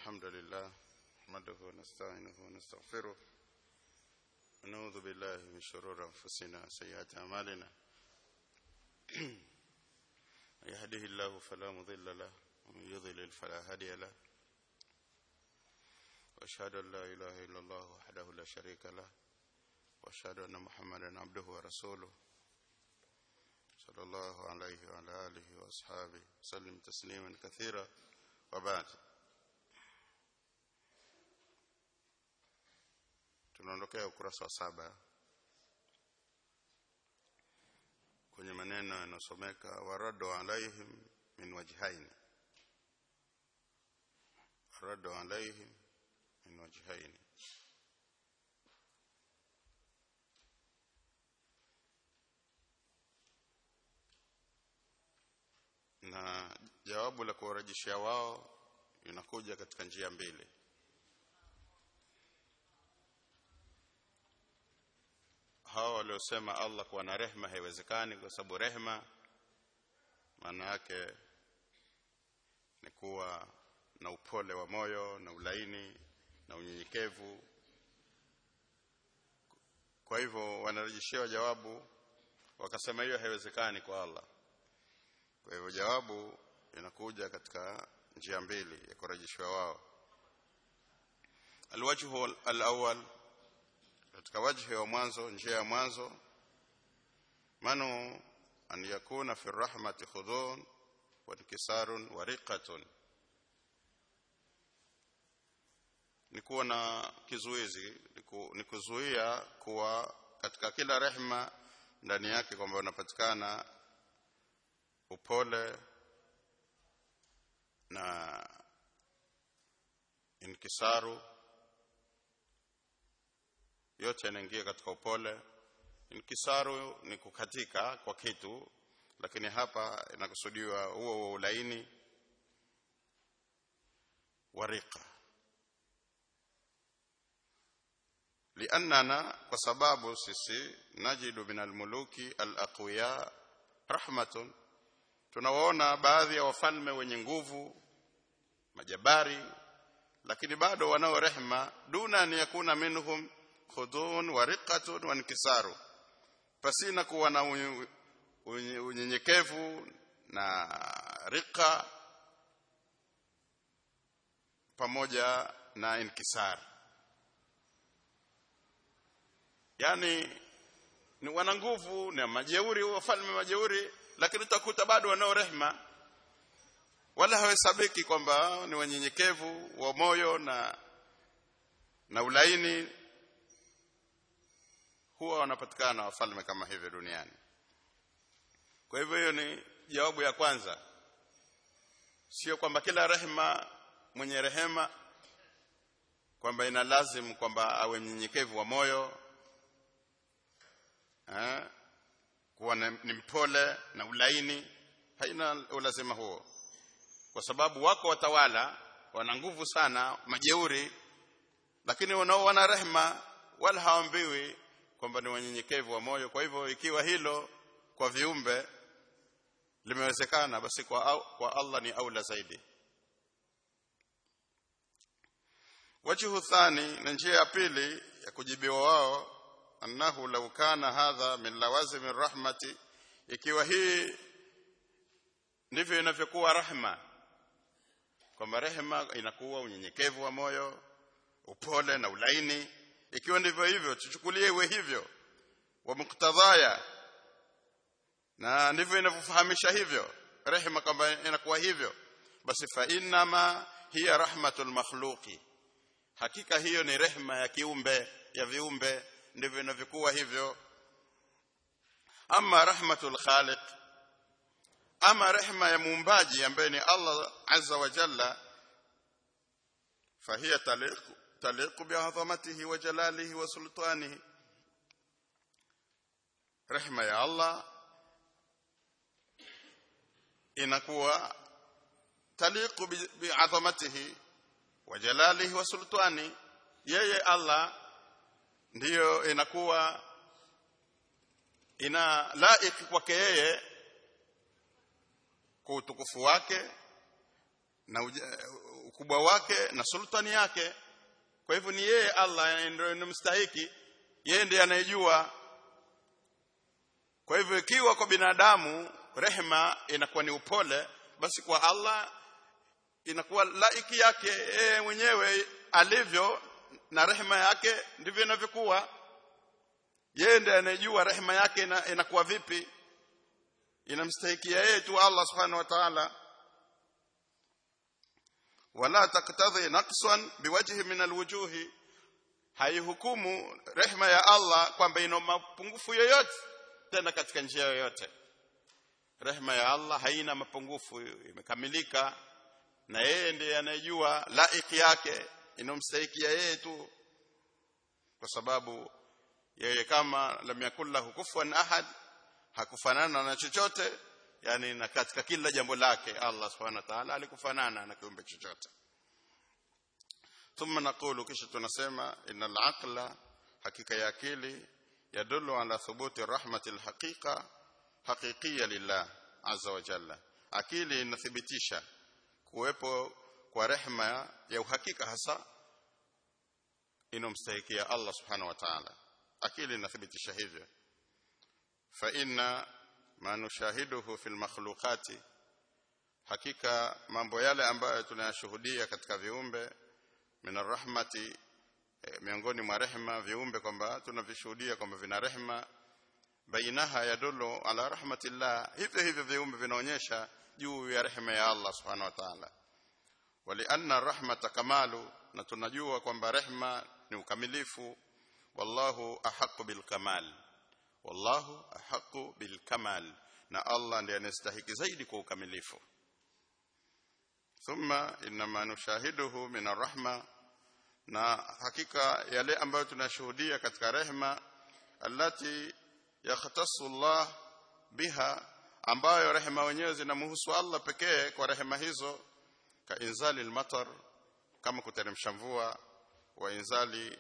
الحمد لله نحمده ونستعينه ونستغفره ونعوذ بالله من شرور أنفسنا وسيئات أعمالنا من يهده الله فلا مضل له ومن يضلل فلا هادي له وأشهد أن لا إله إلا الله وحده لا شريك له وأشهد أن محمدا عبده ورسوله صلى الله عليه وعلى آله وأصحابه وسلم تسليما كثيرا وبعد tunaondokea ukurasa wa saba kwenye maneno yanayosomeka waradu alaihim min wajhaini waradu alaihim min wajhaini na jawabu la kuwarejeshea wao inakuja katika njia mbili hao waliosema Allah kuwa na rehma haiwezekani kwa sababu rehma maana yake ni kuwa na upole wa moyo na ulaini na unyenyekevu kwa hivyo wanarejeshewa jawabu wakasema hiyo haiwezekani kwa Allah kwa hivyo jawabu inakuja katika njia mbili ya kurejeshwa wao alwajhu alawwal katika wajhi wa mwanzo njia ya mwanzo manu an yakuna fi rahmati khudun wa inkisarun wa riqatun ni kuwa na kizuizi ni kuzuia kuwa katika kila rehma ndani yake kwamba unapatikana upole na inkisaru yote yanaingia katika upole inkisaru ni kukatika kwa kitu lakini hapa inakusudiwa huo huo ulaini warika liannana kwa sababu sisi najidu min almuluki alaqwiya rahmatun tunawaona baadhi ya wafalme wenye nguvu majabari lakini bado wanao rehma duna an yakuna minhum khudun wa riqatun wa inkisaru pasina kuwa na unyenyekevu na rika pamoja na inkisar yani ni wana nguvu na majeuri wafalme majeuri lakini utakuta bado wanao rehma wala hawesabiki kwamba ni wanyenyekevu wa moyo na na ulaini huwa wanapatikana wafalme kama hivyo duniani kwa hivyo hiyo ni jawabu ya kwanza sio kwamba kila rehema mwenye rehema kwamba ina lazim kwamba awe mnyenyekevu wa moyo eh kuwa ni mpole na ulaini haina ulazima huo kwa sababu wako watawala wana nguvu sana majeuri lakini wanao wana rehema wala hawaambiwi kwamba ni wanyenyekevu wa moyo kwa hivyo ikiwa hilo kwa viumbe limewezekana basi kwa, au, kwa Allah ni aula zaidi wajhu thani na njia ya pili ya kujibiwa wao annahu law kana hadha min lawazim rahmati ikiwa hii ndivyo inavyokuwa rahma kwamba rehema inakuwa unyenyekevu wa moyo upole na ulaini ikiwa ndivyo hivyo tuchukulie iwe hivyo wa muktadhaya na ndivyo inavyofahamisha hivyo rehema kwamba inakuwa hivyo basi fa innama hiya rahmatul makhluqi hakika hiyo ni rehema ya kiumbe ya viumbe ndivyo inavyokuwa hivyo ama rahmatul khaliq ama rehema ya muumbaji ambaye ni Allah azza wa jalla fahiya taliq taliq bi'azamatihi wa jalalihi wa sultanihi rehema ya Allah inakuwa taliqu bi'azamatihi wa jalalihi wa sultani yeye Allah ndiyo inakuwa ina laiki kwake yeye kwa utukufu wake na ukubwa wake na sultani yake kwa hivyo ni yeye Allah ndiye mstahiki yeye ndiye anayejua kwa hivyo ikiwa kwa binadamu rehema inakuwa ni upole basi kwa Allah inakuwa laiki yake yeye mwenyewe alivyo na rehema yake ndivyo inavyokuwa yeye ndiye anayejua rehema yake inakuwa vipi inamstahikia yeye tu Allah subhanahu wa ta'ala wala taktadhi naqsan biwajhi min alwujuhi haihukumu rehema ya Allah kwamba ina mapungufu yoyote tena katika njia yoyote rehema ya Allah haina mapungufu imekamilika na yeye ndiye anayejua laiki yake inomstahikia yeye tu kwa sababu yeye kama lam yakul lahu kufuwan ahad hakufanana na chochote yani na katika kila jambo lake Allah subhanahu wa ta'ala alikufanana na kiumbe chochote thumma naqulu kisha tunasema innal aqla hakika ya akili yadullu ala thubuti rahmati alhaqiqa haqiqiyya lillah azza wa jalla akili inathibitisha kuwepo kwa rehma ya uhakika hasa inomstahikia Allah subhanahu wa ta'ala akili inathibitisha hivyo fa inna ma nushahiduhu fil makhluqati hakika mambo yale ambayo tunayashuhudia katika viumbe min rahmati e, miongoni mwa rehma viumbe kwamba tunavishuhudia kwamba vina rehma bainaha yadullu ala rahmatillah hivyo hivyo viumbe vinaonyesha juu ya rehema ya Allah subhanahu wa ta'ala walianna rahmata kamalu na tunajua kwamba rehma ni ukamilifu wallahu ahqqu bil kamal wallahu ahqqu bil kamal na Allah ndiye anastahiki zaidi kwa ukamilifu thumma inma nushahiduhu min arrahma na hakika yale ambayo tunashuhudia katika rehma allati yakhtassu Allah biha ambayo rehema wenyewe zinamhusu Allah pekee kwa rehema hizo ka inzali almatar kama kuteremsha mvua wa inzali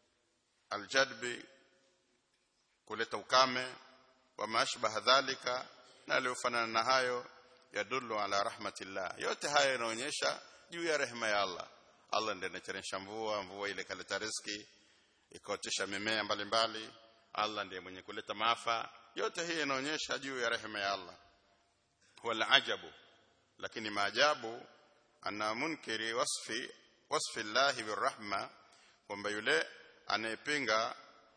aljadbi kuleta ukame wa mashbaha dhalika na aliyofanana na hayo yadullu ala rahmatillah yote haya yanaonyesha juu ya rehema ya Allah Allah ndiye anateremsha mvua mvua ile kaleta riziki ikaotesha mimea mbalimbali Allah ndiye mwenye kuleta maafa yote hii inaonyesha juu ya rehema ya Allah wala ajabu lakini maajabu anna munkiri wasfi wasfi Allah birrahma kwamba yule anayepinga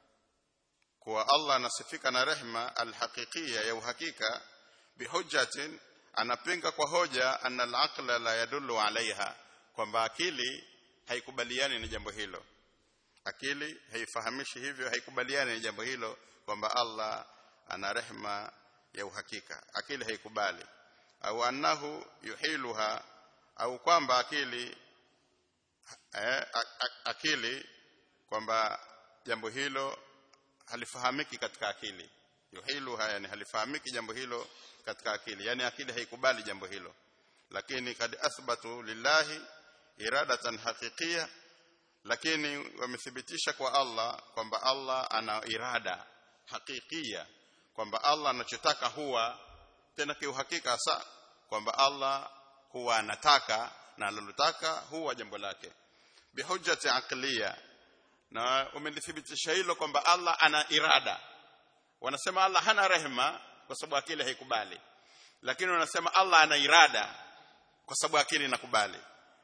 kuwa Allah anasifika na rehma alhaqiqiyya ya uhakika bihujjatin anapinga kwa hoja anna alaqla la yadullu alaiha kwamba akili haikubaliani na jambo hilo akili haifahamishi hivyo haikubaliani na jambo hilo kwamba Allah ana rehma ya uhakika akili haikubali au annahu yuhiluha au kwamba akili eh, akili kwamba jambo hilo halifahamiki katika akili yuhiluha yani halifahamiki jambo hilo katika akili yani akili haikubali jambo hilo lakini kad athbatu lillahi iradatan haqiqiyya lakini wamethibitisha kwa Allah kwamba Allah ana irada hakikia kwamba Allah anachotaka huwa tena kiuhakika hasa kwamba Allah huwa anataka na analotaka huwa jambo lake bihujjati aqliya na umelithibitisha hilo kwamba Allah ana irada wanasema Allah hana rehema kwa sababu akili haikubali lakini wanasema Allah ana irada kwa sababu akili inakubali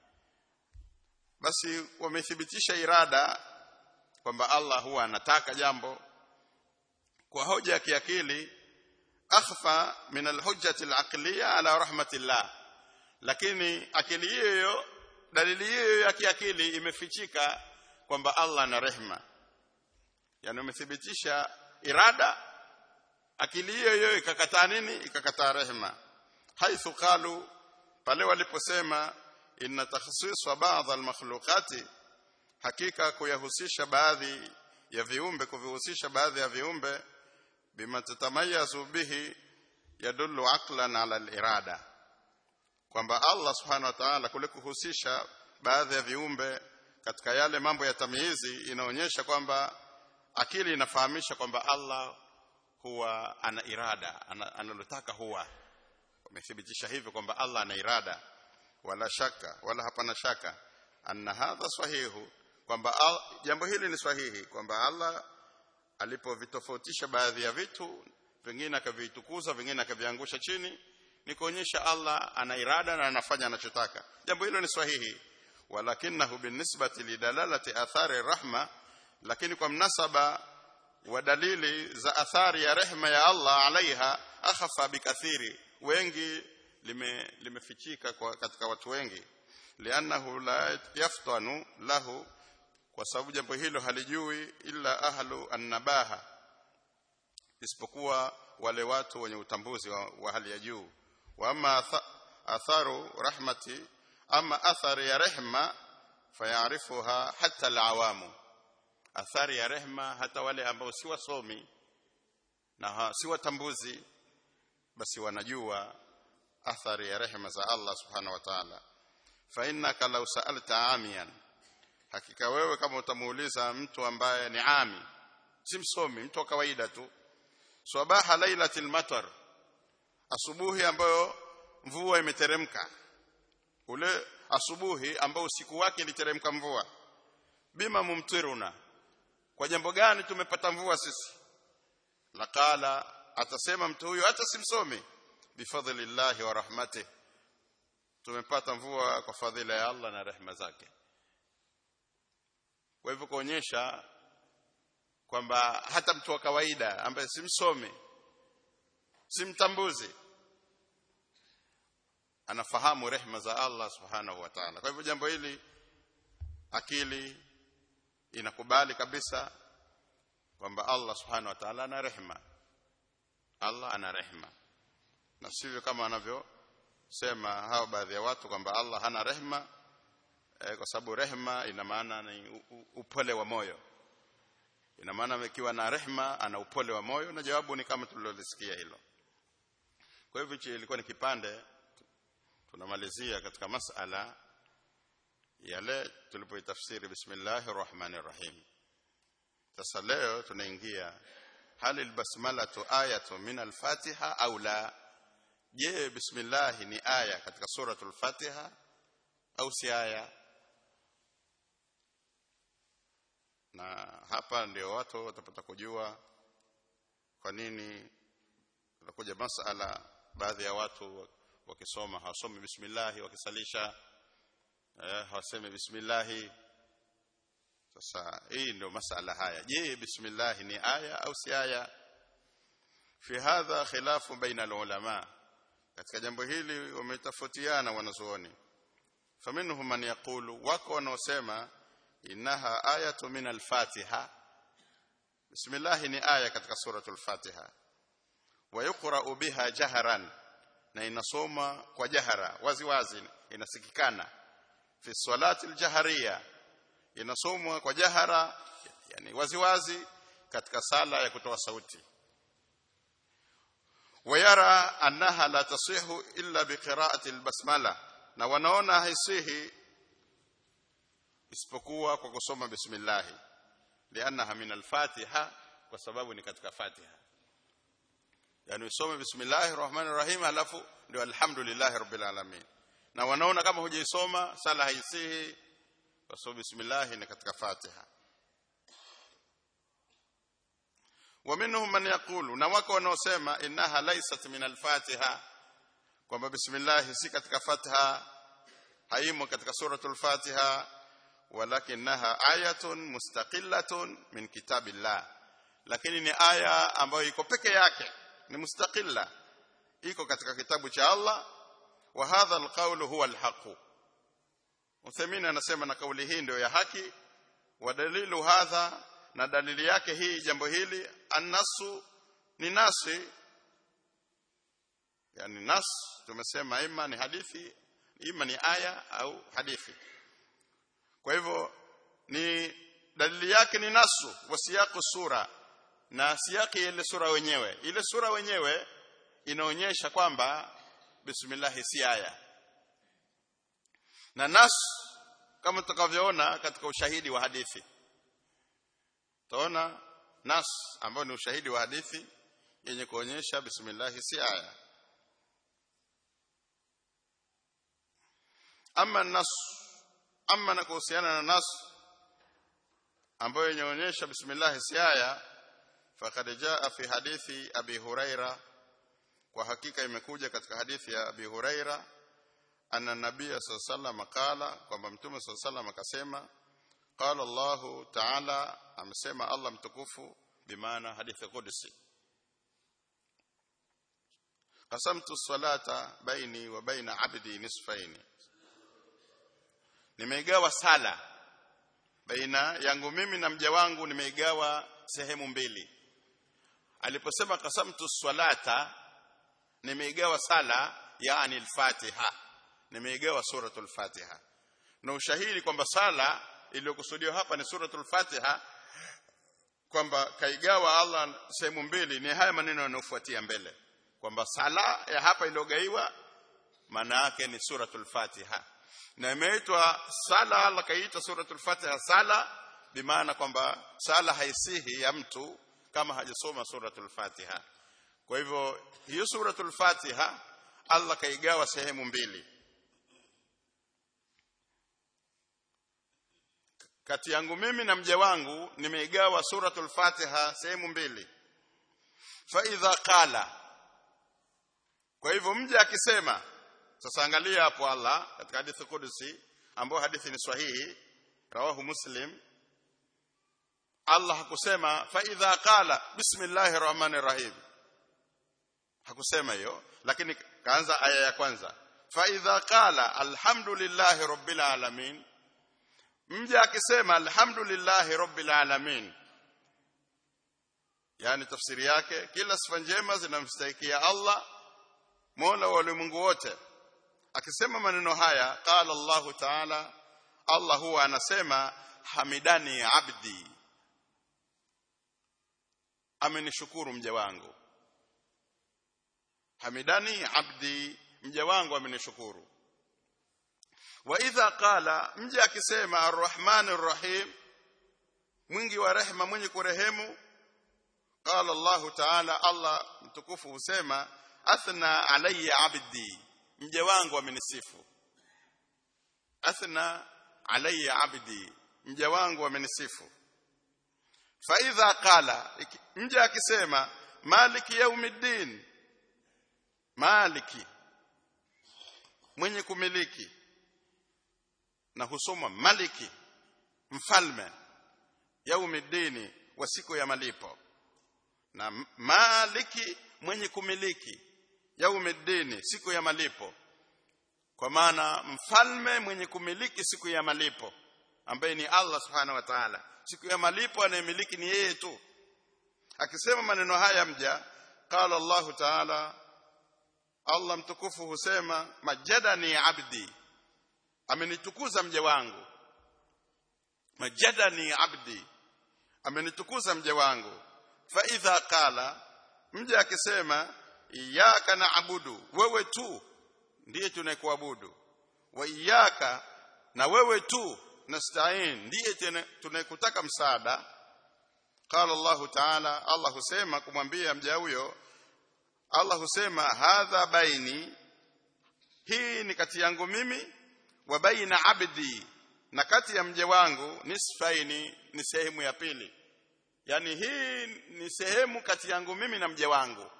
basi wamethibitisha irada kwamba Allah huwa anataka jambo kwa hoja ya kiakili akhfa min alhujjati alaqliya ala rahmatillah lakini akili hiyo dalili hiyo ya kiakili imefichika kwamba Allah ana rehma yani umethibitisha irada akili hiyo hiyo ikakataa nini ikakataa rehma haithu qalu pale waliposema inna takhsiswa baadhi almakhluqati hakika kuyahusisha baadhi ya viumbe kuvihusisha baadhi ya viumbe bima tatamayazu bihi yadullu aqlan ala alirada kwamba Allah subhanahu wa ta'ala kule kuhusisha baadhi ya viumbe katika yale mambo ya tamyizi inaonyesha kwamba akili inafahamisha kwamba Allah huwa ana irada analotaka huwa wamethibitisha hivyo kwamba Allah ana irada wala shaka wala hapana shaka anna hadha sahihu kwamba jambo hili ni sahihi kwamba Allah alipovitofautisha baadhi ya vitu vingine akavitukuza vingine akaviangusha chini ni kuonyesha Allah ana irada na anafanya anachotaka jambo hilo ni sahihi walakinahu binisbati lidalalati athari rahma lakini kwa mnasaba wa dalili za athari ya rehma ya Allah alaiha akhafa bikathiri wengi lime limefichika kwa katika watu wengi liannahu la yaftanu lahu kwa sababu jambo hilo halijui illa ahlu annabaha isipokuwa wale watu wenye utambuzi wa, wa hali ya juu wa ama atharu rahmati ama athari ya rehma fayarifuha hata alawamu athari ya rehma hata wale ambao si wasomi na si watambuzi basi wanajua athari ya rehma za Allah subhanahu wa ta'ala fa innaka law sa'alta amiyan hakika wewe kama utamuuliza mtu ambaye ni ami si msomi mtu wa kawaida tu swabaha lailatil matar asubuhi ambayo mvua imeteremka ule asubuhi ambao usiku wake iliteremka mvua bima mumtiruna kwa jambo gani tumepata mvua sisi laqala atasema mtu huyo hata simsomi bifadlillahi wa rahmatih tumepata mvua kwa fadhila ya Allah na rehema zake kwa hivyo kuonyesha kwamba hata mtu wa kawaida ambaye si msomi si mtambuzi anafahamu rehema za Allah subhanahu wa ta'ala kwa hivyo jambo hili akili inakubali kabisa kwamba Allah subhanahu wa ta'ala ana rehema Allah ana rehema na sivyo kama wanavyosema hao baadhi ya watu kwamba Allah hana rehema eh, kwa sababu rehema ina maana ni upole wa moyo ina maana ikiwa na rehema ana upole wa moyo na jawabu ni kama tulilolisikia hilo kwa hivyo hichi ilikuwa ni kipande tunamalizia katika masala yale tulipoitafsiri bismillahir rahmanir rahim sasa leo tunaingia hal albasmalatu ayatu min alfatiha au la je bismillah ni aya katika suratul fatiha au si aya na hapa ndio watu watapata kujua kwa nini utakuja masala baadhi ya watu wakisoma hawasomi bismillah wakisalisha eh, hawasemi bismillah sasa hii ndio masala haya je bismillah ni aya au si aya fi hadha khilafu baina ulama katika jambo hili wametofautiana wanazuoni faminhum man yaqulu wako wanaosema innaha ayatu min al-fatiha bismillah ni aya katika suratul fatiha wa yuqra'u biha jahran na inasoma kwa jahara wazi wazi inasikikana fi salati al-jahriya inasomwa kwa jahara yani wazi wazi katika sala ya kutoa sauti wayara annaha la tasihu illa biqira'ati al-basmala na wanaona haisihi isipokuwa kwa kusoma bismillah liannaha min al-fatiha kwa sababu ni katika fatiha yani usome bismillahir rahmanir rahim alafu ndio alhamdulillah rabbil alamin na wanaona kama hujaisoma sala haisihi kwa sababu bismillah ni katika fatiha ومنهم من يقول na wako wanaosema innaha laysat min al-fatiha kwamba bismillah si katika fatiha haimo katika suratul fatiha walakinaha ayatun mustaqillatun min kitabillah lakini ni aya ambayo iko peke yake ni mustaqilla iko katika kitabu cha Allah wa hadha alqawlu huwa alhaq Uthaymeen anasema na kauli hii ndio ya haki wa dalilu hadha na dalili yake hii jambo hili annasu ni nasi yani nas tumesema ima ni hadithi ima ni aya au hadithi kwa hivyo ni dalili yake ni nasu wa siyaqu sura na siyaki ile sura wenyewe ile sura wenyewe inaonyesha kwamba bismillah si aya na nas kama tutakavyoona katika ushahidi wa hadithi taona nas ambayo ni ushahidi wa hadithi yenye kuonyesha bismillah si aya ama nas ama na kuhusiana na nas ambayo inaonyesha bismillah siaya faqad jaa fi hadithi abi huraira kwa hakika imekuja katika hadithi ya abi huraira anna nabiyya sallallahu qala kwamba mtume sallallahu akasema qala allah ta'ala amesema allah mtukufu bimaana hadithi qudsi qasamtu salata baini wa baina abdi nisfaini nimeigawa sala baina yangu mimi na mja wangu nimeigawa sehemu mbili aliposema qasamtu salata nimeigawa sala yani al-fatiha nimeigawa suratul fatiha na ushahidi kwamba sala iliyokusudiwa hapa ni suratul fatiha kwamba kaigawa Allah sehemu mbili ni haya maneno yanayofuatia mbele kwamba sala ya hapa iliyogaiwa maana yake ni suratul fatiha na imeitwa sala Allah kaita suratul fatiha sala bimaana kwamba sala haisihi ya mtu kama hajasoma suratul fatiha kwa hivyo hiyo suratul fatiha Allah kaigawa sehemu mbili kati yangu mimi na mja wangu nimeigawa suratul fatiha sehemu mbili fa idha qala kwa hivyo mja akisema sasa angalia hapo Allah katika hadithi kudusi ambayo hadithi ni sahihi rawahu muslim Allah hakusema fa idha qala bismillahir rahmanir rahim hakusema hiyo lakini kaanza aya ya kwanza fa idha qala alhamdulillahi rabbil alamin mja akisema alhamdulillahi rabbil alamin yani tafsiri yake kila sifa njema zinamstahikia Allah Mola wa ulimwengu wote akisema maneno haya qala Allah ta'ala Allah huwa anasema hamidani abdi amenishukuru mja wangu hamidani abdi mja wangu amenishukuru wa idha qala mja akisema arrahmanir rahim mwingi wa rehema mwenye kurehemu qala Allah ta'ala Allah mtukufu husema athna alayya abdi mja wangu amenisifu athna alayya abdi mja wangu amenisifu fa idha qala mja akisema maliki yaumiddin maliki mwenye kumiliki na husoma maliki mfalme yaumiddini wa siku ya malipo na maliki mwenye kumiliki yaumiddini siku ya malipo kwa maana mfalme mwenye kumiliki siku ya malipo ambaye ni Allah subhanahu wa ta'ala siku ya malipo anayemiliki ni yeye tu akisema maneno haya mja qala Allah ta'ala Allah mtukufu husema majadani abdi amenitukuza mja wangu majadani abdi amenitukuza mja wangu fa idha qala mja akisema iyyaka na'budu wewe tu ndiye tunayekuabudu wa iyyaka na wewe tu nasta'in ndiye tunayekutaka msaada qala Allah ta'ala Allah husema kumwambia mja huyo Allah husema hadha baini hii ni kati yangu mimi wa baina abdi na kati ya mja wangu nisfaini ni sehemu ya pili yani hii ni sehemu kati yangu mimi na mja wangu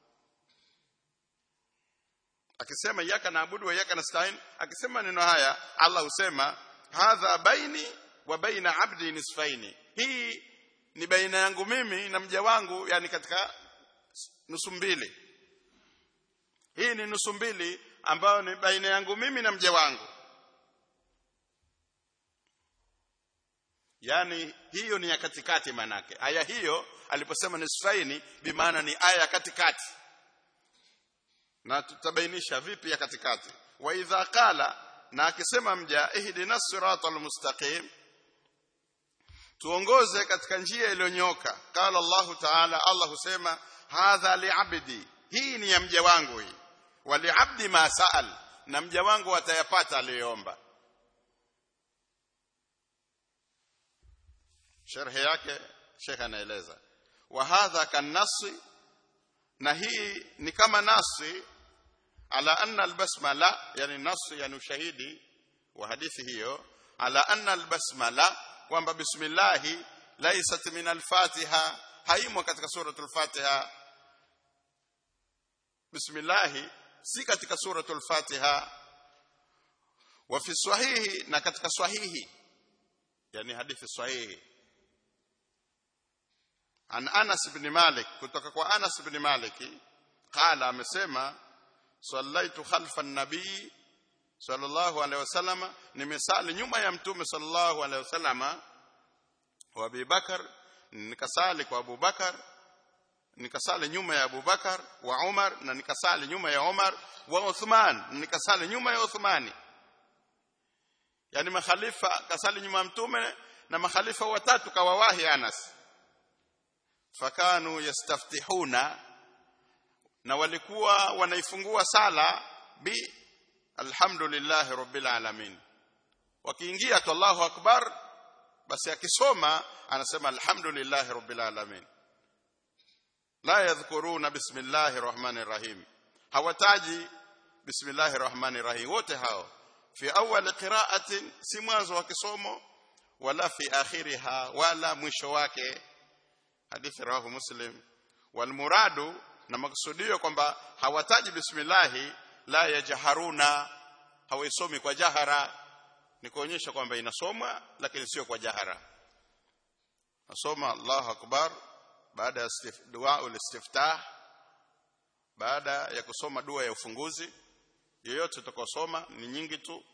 akisema yaka naabudu wa yaka nasta'in akisema neno haya Allah husema hadha baini wa baina abdi nisfaini hii ni baina yangu mimi na mja wangu yani katika nusu mbili hii ni nusu mbili ambayo ni baina yangu mimi na mja wangu yani hiyo ni ya katikati manake aya hiyo aliposema nisfaini bimaana ni aya ya katikati na tutabainisha vipi ya katikati wa idha qala na akisema mja ihdina siratal mustaqim tuongoze katika njia iliyonyoka qala Allah ta'ala Allah husema hadha li'abdi hii ni ya mja wangu hii wa li'abdi ma sa'al na mja wangu atayapata aliyoomba sharhi yake Sheikh anaeleza wa hadha kanasi na hii ni kama nasi ala anna albasmala yani nasi yani ushahidi wa hadithi hiyo ala anna albasmala kwamba bismillah laysat min alfatiha haimo katika suratul fatiha bismillah si katika suratul fatiha wa fi sahihi na katika sahihi yani hadithi sahihi an Anas ibn Malik kutoka kwa Anas ibn Malik qala amesema sallaitu khalfa an-nabii sallallahu alaihi wasallam nimesali nyuma ya mtume sallallahu alaihi wasallam wa Abi Bakar nikasali kwa Abu Bakar nikasali nyuma ya Abu Bakar wa Umar na nikasali nyuma ya Umar wa Uthman nikasali nyuma ya Uthmani yani makhalifa kasali nyuma ya mtume na makhalifa watatu kawawahi Anas fakanu yastaftihuna na walikuwa wanaifungua sala bi alhamdulillah rabbil alamin wakiingia tu Allahu akbar basi akisoma anasema alhamdulillah rabbil alamin la yadhkuruna bismillahir rahmanir rahim hawataji bismillahir rahmanir rahim wote hao fi awwal qira'atin si mwanzo wa kisomo wala fi akhiriha wala mwisho wake hadithi rawahu muslim wal muradu na maksudio kwamba hawataji bismillahi la yajharuna hawaisomi kwa jahara ni kuonyesha kwamba inasomwa lakini sio kwa jahara nasoma Allahu akbar baada ya dua ulistiftah baada ya kusoma dua ya ufunguzi yoyote utakosoma ni nyingi tu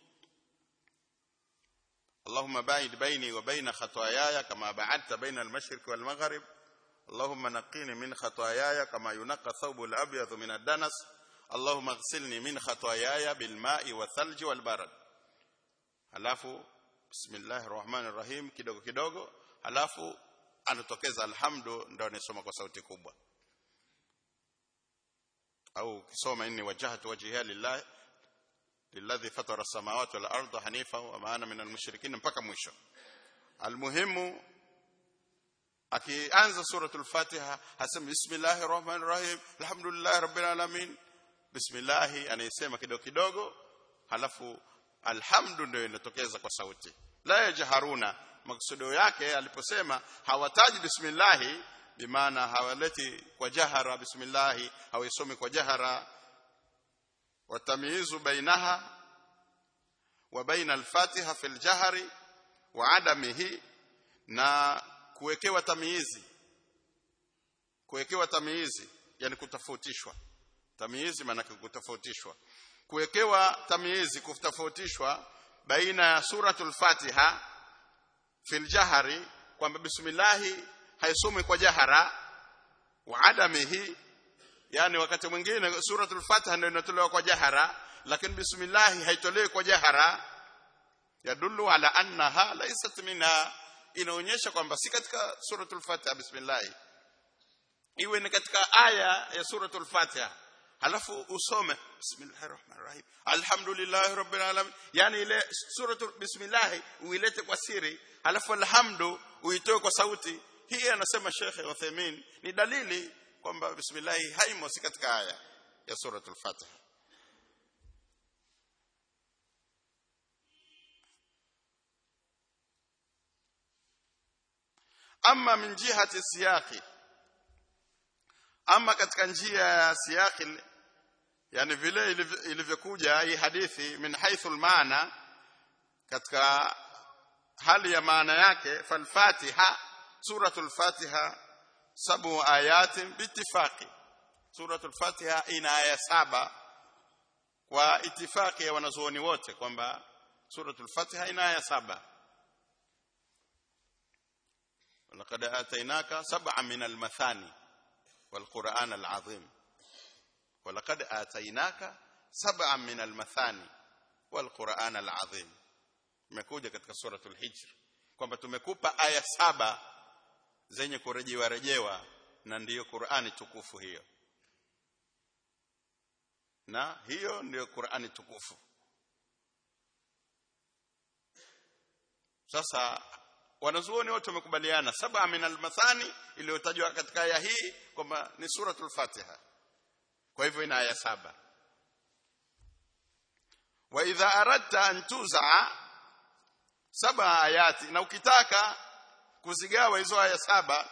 اللهم باعد بيني وبين خطاياي كما بعدت بين المشرق والمغرب اللهم نقيني من خطاياي كما ينقى الثوب الابيض من الدنس اللهم اغسلني من خطاياي بالماء والثلج والبرد alafu bismillahir rahmanir rahim kidogo kidogo alafu anatokeza alhamdu ndio anasoma kwa sauti kubwa au kisoma inni wajhatu wajhiya lillah lilladhi fatara samawati wal arda hanifa wa ma ana minal mushrikin mpaka mwisho almuhimu akianza suratul fatiha hasema bismillahir rahmanir rahim alhamdulillahi rabbil alamin bismillah anayesema kidogo kidogo halafu alhamdu ndio inatokeza kwa sauti la yajharuna maksudio yake aliposema hawataji bismillah bimaana hawaleti kwa jahara bismillah hawaisomi kwa jahara watamyizu bainaha wa baina al-fatiha fil jahri wa adamihi na kuwekewa tamyizi kuwekewa tamyizi yani kutafautishwa tamyizi maana kutafautishwa kuwekewa tamyizi kutofautishwa baina ya suratul fatiha fil jahri kwamba bismillah haisomwi kwa jahara wa adamihi yani wakati mwingine suratul fatiha ndio inatolewa kwa jahara lakini bismillah haitolewi kwa jahara yadullu ala annaha laysat minha inaonyesha kwamba si katika suratul fatiha bismillah iwe ni katika aya ya suratul fatiha halafu usome bismillahir rahmanir rahim alhamdulillahi rabbil alamin yani ile suratul bismillah uilete kwa siri halafu alhamdu uitoe kwa sauti hii anasema Sheikh Uthaymeen ni dalili kwamba bismillah haimo si katika aya ya suratul fatiha ama min jihati siyaqi ama katika njia ya siyaqi yani vile ilivyokuja hii hadithi min haythu maana katika hali ya maana yake falfatiha suratul fatiha sabu ayatin bitifaqi suratul fatiha ina aya saba kwa itifaki ya wanazuoni wote kwamba suratul fatiha ina aya saba ولقد آتيناك سبعا من المثاني والقرآن العظيم ولقد آتيناك سبعا من المثاني والقرآن العظيم imekuja katika suratul hijr kwamba tumekupa aya saba zenye kurejewa rejewa na ndiyo Qur'ani tukufu hiyo na hiyo ndiyo Qur'ani tukufu sasa wanazuoni wote wamekubaliana saba min almathani iliyotajwa katika aya hii kwamba ni suratul fatiha kwa hivyo ina aya saba wa idha aradta an tuza saba ayati na ukitaka kuzigawa hizo aya saba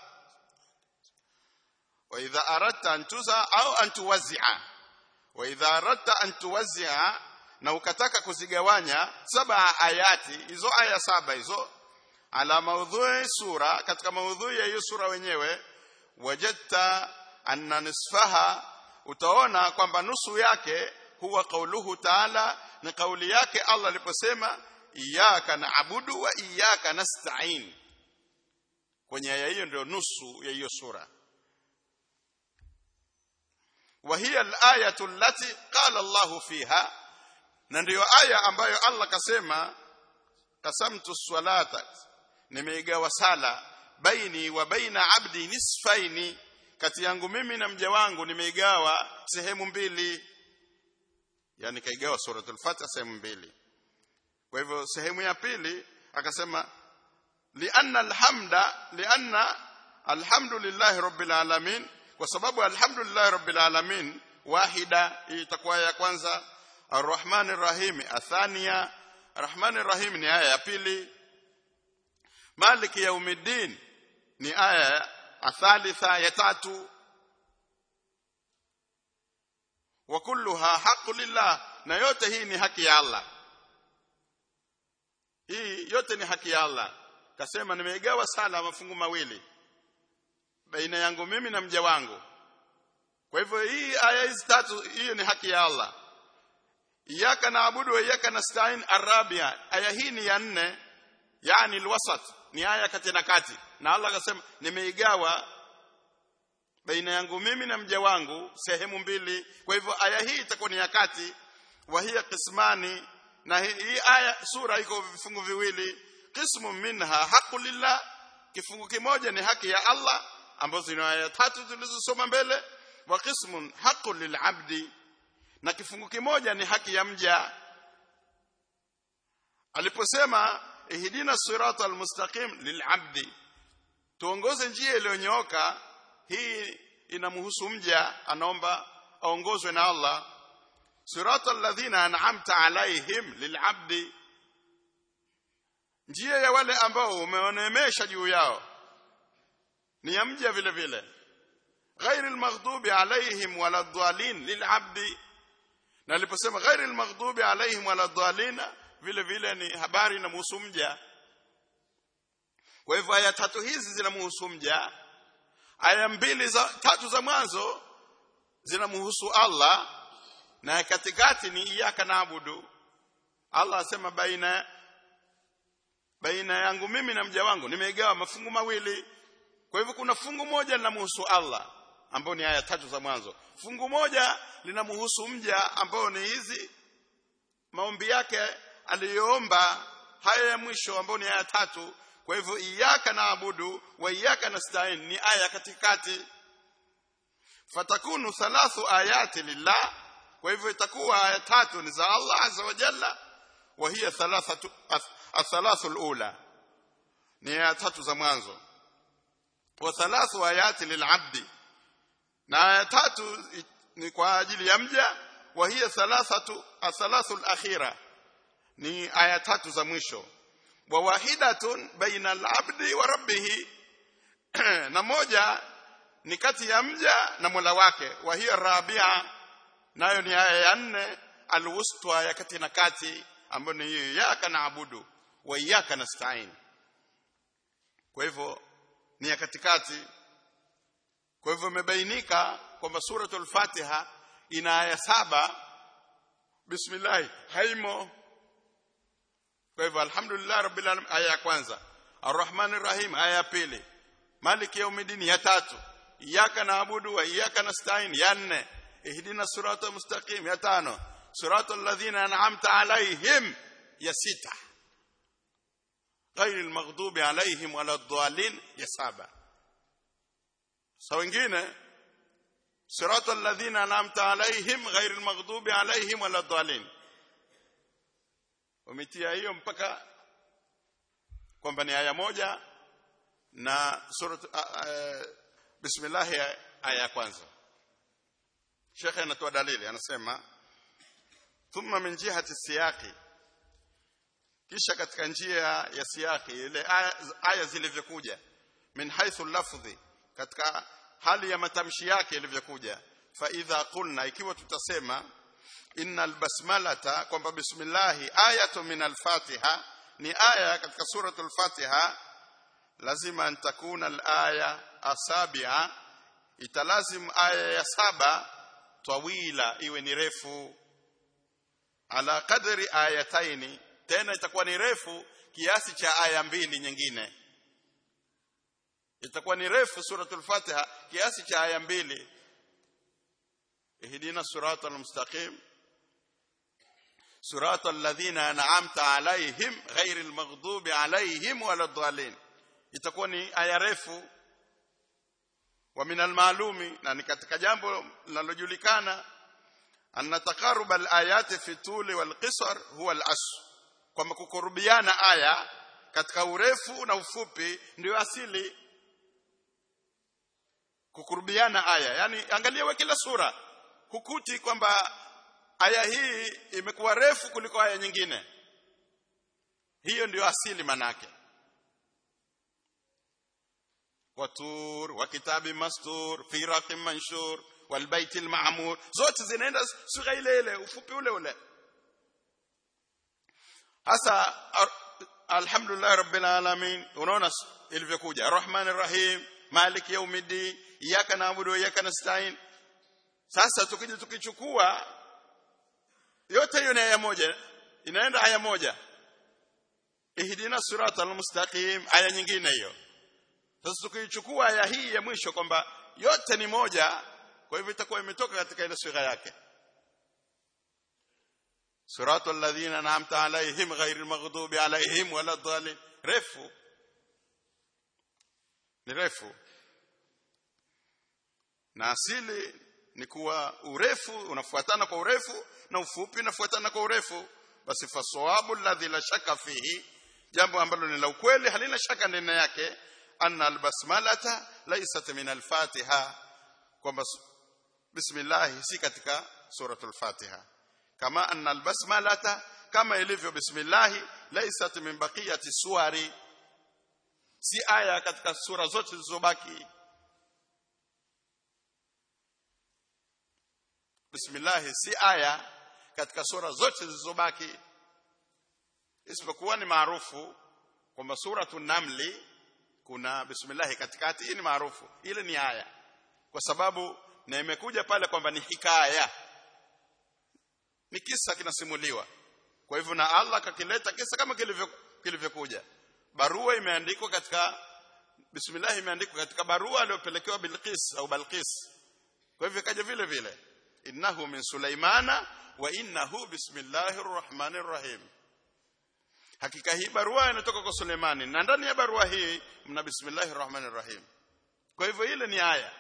wa idha aradta an tuza au an tuwazia wa idha aradta an tuwazia na ukataka kuzigawanya saba ayati hizo aya saba hizo ala maudhui sura katika maudhui ya hiyo sura wenyewe wajadta anna nisfaha utaona kwamba nusu yake huwa kauluhu taala ni kauli yake Allah aliposema iyyaka na'budu wa iyyaka nasta'in kwenye aya hiyo ndio nusu ya hiyo sura وهي الآية التي قال الله فيها na ndiyo aya ambayo Allah kasema qasamtu salata nimeigawa sala baini wa baina abdi nisfaini kati yangu mimi na mja wangu nimeigawa sehemu mbili yani kaigawa suratul fatiha sehemu mbili kwa hivyo sehemu ya pili akasema lianna alhamda lianna alhamdulillahi rabbil alamin kwa sababu alhamdulillahi rabbil alamin wahida hii itakuwa ya kwanza arrahmani rahim athania rahmani rahim ni aya ya pili maliki yaumiddin ni aya athalitha ya tatu wa kulluha haqqu lillah na yote hii ni haki ya Allah hii yote ni haki ya Allah kasema nimeigawa sala mafungu mawili baina yangu mimi na mja wangu kwa hivyo hii aya hizi tatu hiyo ni haki ya Allah iyyaka naabudu wa iyyaka nasta'in arabia aya hii ni ya nne yani alwasat ni aya kati na kati na Allah akasema nimeigawa baina yangu mimi na mja wangu sehemu mbili kwa hivyo aya hii itakuwa ni ya kati wa hiya qismani na hii aya sura iko vifungu viwili qismu minha haqqu lillah kifungu kimoja ni haki ya Allah ambazo ni aya tatu tulizosoma mbele wa qismun haqqu lilabdi na kifungu kimoja ni haki ya mja aliposema ihdina sirata almustaqim lilabdi tuongoze njia iliyonyooka hii inamhusu mja anaomba aongozwe na Allah sirata alladhina an'amta alaihim lilabdi njia ya wale ambao umeonemesha juu yao ni ya mja vile vile ghairi almaghdubi alaihim wala dhalin lilabdi na aliposema ghairi almaghdubi alaihim wala dhalin vile vile ni habari inamhusu mja kwa hivyo aya tatu hizi zinamhusu mja aya mbili za tatu za mwanzo zinamhusu Allah na katikati ni iyyaka naabudu Allah asema baina baina yangu mimi na mja wangu nimeigawa mafungu mawili kwa hivyo kuna fungu moja linamhusu Allah ambao ni aya tatu za mwanzo fungu moja linamhusu mja ambao ni hizi maombi yake aliyoomba haya ya mwisho ambao ni aya tatu kwa hivyo iyyaka naabudu wa iyyaka nasta'in ni aya katikati fatakunu thalathu ayati lillah kwa hivyo itakuwa aya tatu ni za Allah azza wa jalla wa hiya thalathatu athalathu alula ni aya tatu za mwanzo wa thalathu ayati lilabdi na aya tatu ni kwa ajili ya mja wa hiya thalathatu athalathu alakhira ni aya tatu za mwisho wa wahidatun baina al-abdi wa rabbih na moja ni kati ya mja na Mola wake wa hiya rabia nayo ni aya ya nne alwusta ya kati na kati ambayo ni hiyo yaka naabudu wa iyyaka nasta'in kwa hivyo ni ya katikati kwa hivyo imebainika kwamba suratul fatiha ina aya saba bismillah haimo kwa hivyo alhamdulillah rabbil alamin aya ya kwanza arrahmanir rahim aya ya pili maliki yaumiddin ya tatu iyyaka naabudu wa iyyaka nasta'in ya nne ihdina siratal mustaqim ya tano siratal ladhina an'amta alaihim ya sita ghairil maghdubi alaihim waladdallin ya saba sa wengine siratal ladhina an'amta alaihim ghairil maghdubi alaihim waladdallin wametia hiyo mpaka kwamba ni aya moja na surat bismillah aya ya kwanza Sheikh anatoa dalili anasema thumma min jihati siyaqi kisha katika njia ya siyaqi ile aya, aya zilivyokuja min haythu lafdhi katika hali ya matamshi yake ilivyokuja fa idha qulna ikiwa tutasema innal basmalata kwamba bismillahi ayatu min al-fatiha ni aya katika suratul fatiha lazima an takuna al-aya asabi'a italazim aya ya saba tawila iwe ni refu ala kadri ayataini tena itakuwa ni refu kiasi cha aya mbili nyingine itakuwa ni refu suratul fatiha kiasi cha aya mbili ihdina siratal mustaqim siratal ladhina an'amta alaihim ghairil maghdubi alaihim waladdallin itakuwa ni aya refu wa min almalumi na ni katika jambo linalojulikana anna taqarrub alayati fi tuli wal qisar huwa al-asl kwamba kukurubiana aya katika urefu na ufupi ndio asili kukurubiana aya yani angalia we kila sura hukuti kwamba aya hii imekuwa refu kuliko aya nyingine hiyo ndio asili manake watur wa kitabi mastur fi raqim manshur wal baitil ma'mur zote zinaenda sura ile ile ufupi ule ule hasa alhamdulillah rabbil alamin unaona ilivyokuja rahmanir rahim malik yaumiddin iyyaka na'budu wa iyyaka nasta'in sasa tukija tukichukua yote hiyo ni aya moja inaenda aya moja ihdina siratal mustaqim aya nyingine hiyo sasa tukichukua aya hii ya mwisho kwamba yote ni moja kwa hivyo itakuwa imetoka katika ile sura yake siratal ladhina an'amta alaihim ghairil maghdubi alaihim waladdallin refu ni refu na asili ni kuwa urefu unafuatana kwa urefu na ufupi unafuatana kwa urefu basi fasawabu alladhi la shaka fihi jambo ambalo ni la ukweli halina shaka ndani yake anna albasmalata laysat min alfatiha kwamba bismillah si katika suratul fatiha kama anna albasmalata kama ilivyo bismillah laysat min baqiyati suwari si aya katika sura zote zilizobaki bismillah si aya katika sura zote zilizobaki isipokuwa ni maarufu kwamba suratul namli kuna bismillah katikati hii ni maarufu ile ni aya kwa sababu na imekuja pale kwamba ni hikaya ni kisa kinasimuliwa kwa hivyo na Allah kakileta kisa kama kilivyo kilivyokuja barua imeandikwa katika bismillah imeandikwa katika barua aliyopelekewa Bilqis au Balqis kwa hivyo kaja vile vile innahu min sulaimana wa innahu bismillahir rahmanir rahim hakika hii barua inatoka kwa Suleimani na ndani ya barua hii mna bismillahir rahmanir rahim kwa hivyo ile ni aya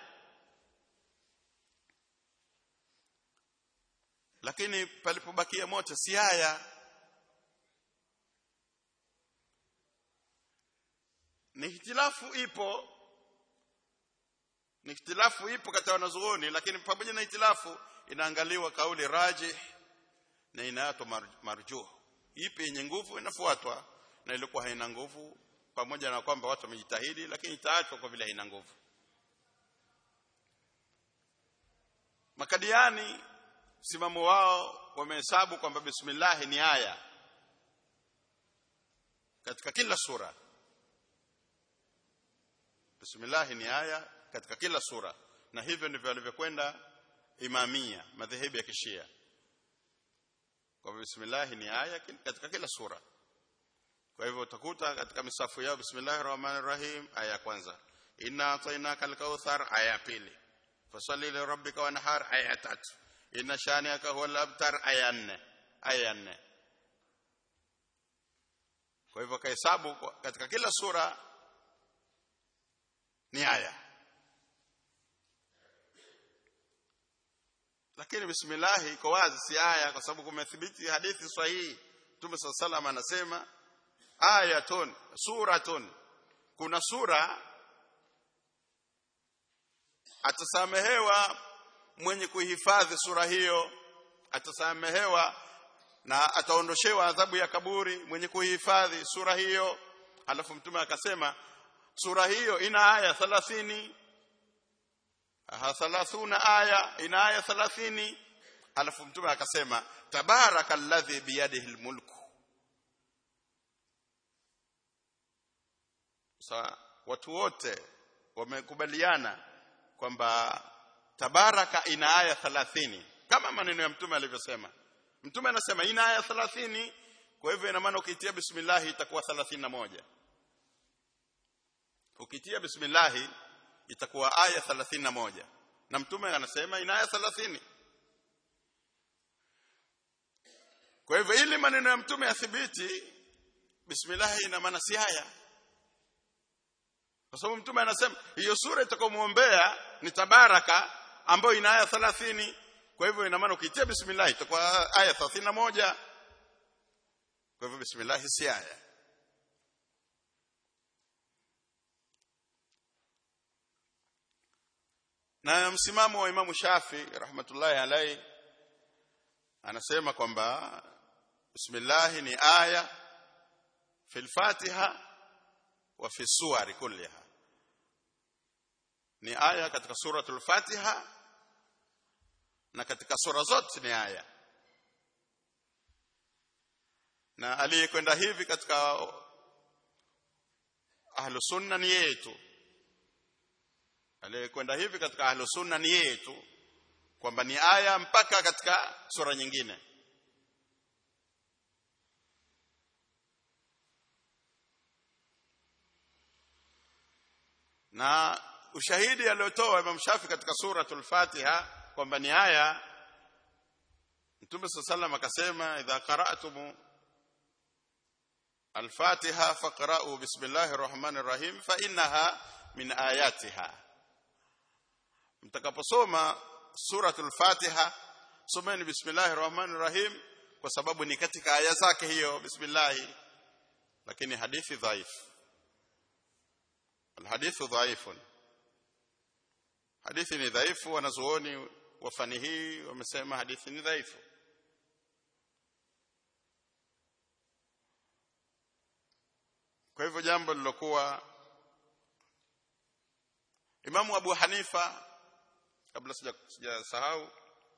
lakini palipobakia moja si aya ni hitilafu ipo ni hitilafu ipo katika wanazuoni lakini pamoja na hitilafu inaangaliwa kauli rajih na inaitwa marjuh ipi yenye nguvu inafuatwa na ilikuwa haina nguvu pamoja na kwamba watu wamejitahidi lakini itaachwa kwa vile haina nguvu makadiani simamo wao wamehesabu kwamba bismillah ni aya katika kila sura bismillah ni aya katika kila sura na hivyo ndivyo alivyokwenda imamia madhehebu ya kishia kwa bismillah ni aya katika kila sura kwa hivyo utakuta katika misafu yao bismillahir rahmanir rahim aya ya kwanza inna atainaka al-kauthar aya ya pili fasalli li rabbika wanhar aya ya tatu inna shaniaka huwal abtar aya nne aya nne kwa hivyo kahesabu katika kila sura ni aya lakini bismillah iko wazi si aya kwa sababu kumethibiti hadithi sahihi Mtume sallam anasema ayatun suratun kuna sura atasamehewa mwenye kuhifadhi sura hiyo atasamehewa na ataondoshewa adhabu ya kaburi mwenye kuhifadhi sura hiyo alafu mtume akasema sura hiyo ina aya 30 aha 30 aya ina aya 30 alafu mtume akasema tabarakalladhi biyadihi almulku sasa watu wote wamekubaliana kwamba tabaraka ina aya 30 kama maneno ya mtume alivyosema mtume anasema ina aya 30 kwa hivyo ina maana ukitia bismillah itakuwa 31 ukitia bismillah itakuwa aya 31 na mtume anasema ina aya 30 kwa hivyo ili maneno ya mtume yathibiti bismillah ina maana si aya kwa sababu mtume anasema hiyo sura itakayomuombea ni tabaraka ambayo ina aya 30 kwa hivyo ina maana ukitia bismillah itakuwa aya 31 kwa hivyo bismillah si aya na msimamo wa Imamu Shafi rahmatullahi alayhi anasema kwamba bismillah ni aya fil Fatiha wa fi suwari kulliha ni aya katika suratul Fatiha na katika sura zote ni aya na aliyekwenda hivi katika ahlu sunna ni yetu aliyekwenda hivi katika ahlu sunna ni yetu kwamba ni aya mpaka katika sura nyingine na ushahidi aliotoa Imam Shafi katika suratul Fatiha kwamba ni aya Mtume sallallahu akasema idha qara'tum al-Fatiha faqra'u bismillahir rahmanir rahim fa innaha min ayatiha mtakaposoma suratul Fatiha someni bismillahir rahmanir rahim kwa sababu ni katika aya zake hiyo bismillah lakini hadithi dhaifu الحديث ضعيف hadithi ni dhaifu wanazuoni wa fani hii wamesema hadithi ni dhaifu kwa hivyo jambo lilokuwa Imamu Abu Hanifa kabla sijasahau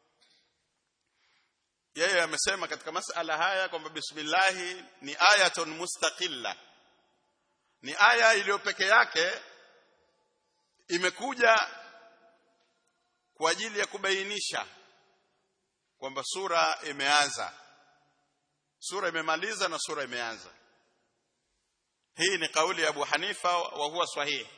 yeye amesema katika masala haya kwamba bismillah ni ayatun mustaqilla ni aya iliyo peke yake imekuja kwa ajili ya kubainisha kwamba sura imeanza sura imemaliza na sura imeanza hii ni kauli ya Abu Hanifa wa huwa sahihi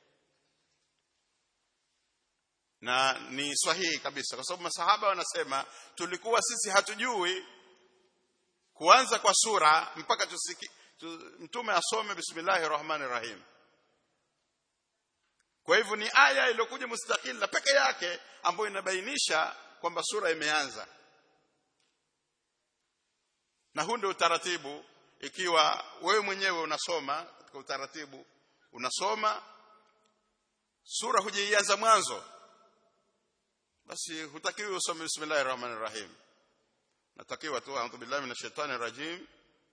na ni sahihi kabisa kwa sababu masahaba wanasema tulikuwa sisi hatujui kuanza kwa sura mpaka tusiki mtume asome bismillahir rahmanir rahim kwa hivyo ni aya iliyokuja mustakila peke yake ambayo inabainisha kwamba sura imeanza na huu ndio utaratibu ikiwa wewe mwenyewe unasoma katika utaratibu unasoma sura hujaianza mwanzo basi hutakiwi usome bismillahir rahmanir rahim natakiwa tu a'udhu billahi minash shaitani rajim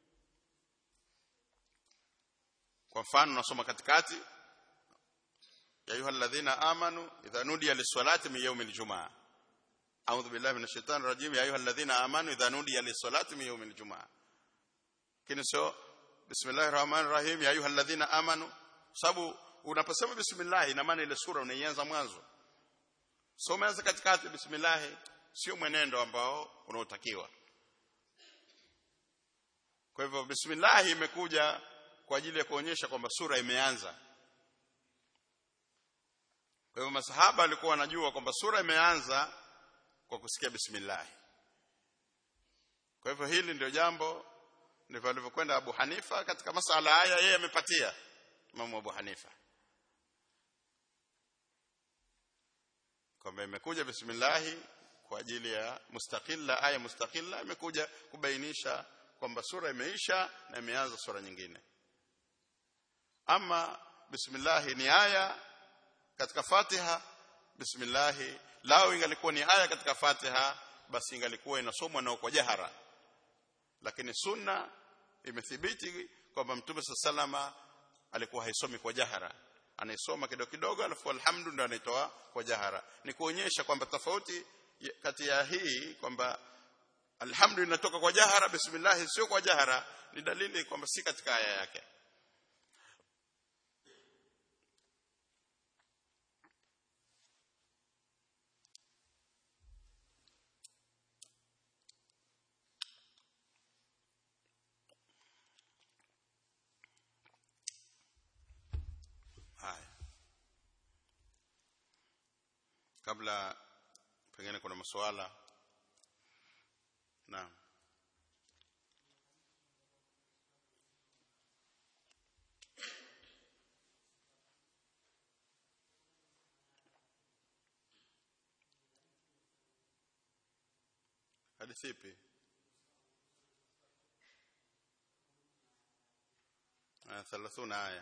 kwa mfano nasoma katikati ya ayuha alladhina amanu idha nudiya lis-salati min yawmil jumaa a'udhu billahi minash shaitani rajim ya ayuha alladhina amanu idha nudiya lis-salati min yawmil jumaa kini sio bismillahir rahmanir rahim ya ayuha alladhina amanu sababu unaposema bismillah ina maana ile sura unaianza mwanzo so umeanza katikati bismillah sio mwenendo ambao unaotakiwa kwa hivyo bismillah imekuja kwa ajili ya kuonyesha kwamba sura imeanza kwa hivyo masahaba walikuwa wanajua kwamba sura imeanza kwa kusikia bismillah kwa hivyo hili ndio jambo ndivyo alivyokwenda Abu Hanifa katika masala haya yeye amepatia Imam Abu Hanifa kwamba imekuja bismillah kwa ajili ya mustaqilla aya mustaqilla imekuja kubainisha kwamba sura imeisha na imeanza sura nyingine ama bismillah ni aya katika Fatiha bismillah lao ingalikuwa ni aya katika Fatiha basi ingalikuwa inasomwa nao kwa jahara lakini sunna imethibiti kwamba mtume salama alikuwa haisomi kwa jahara anaisoma kidogo kidogo alafu alhamdu ndio anaitoa kwa jahara ni kuonyesha kwamba tofauti kati ya hii kwamba alhamdu inatoka kwa jahara bismillah sio kwa jahara ni dalili kwamba si katika aya yake haya kabla pengine kuna masuala naam hadithi ipi aya 30 aya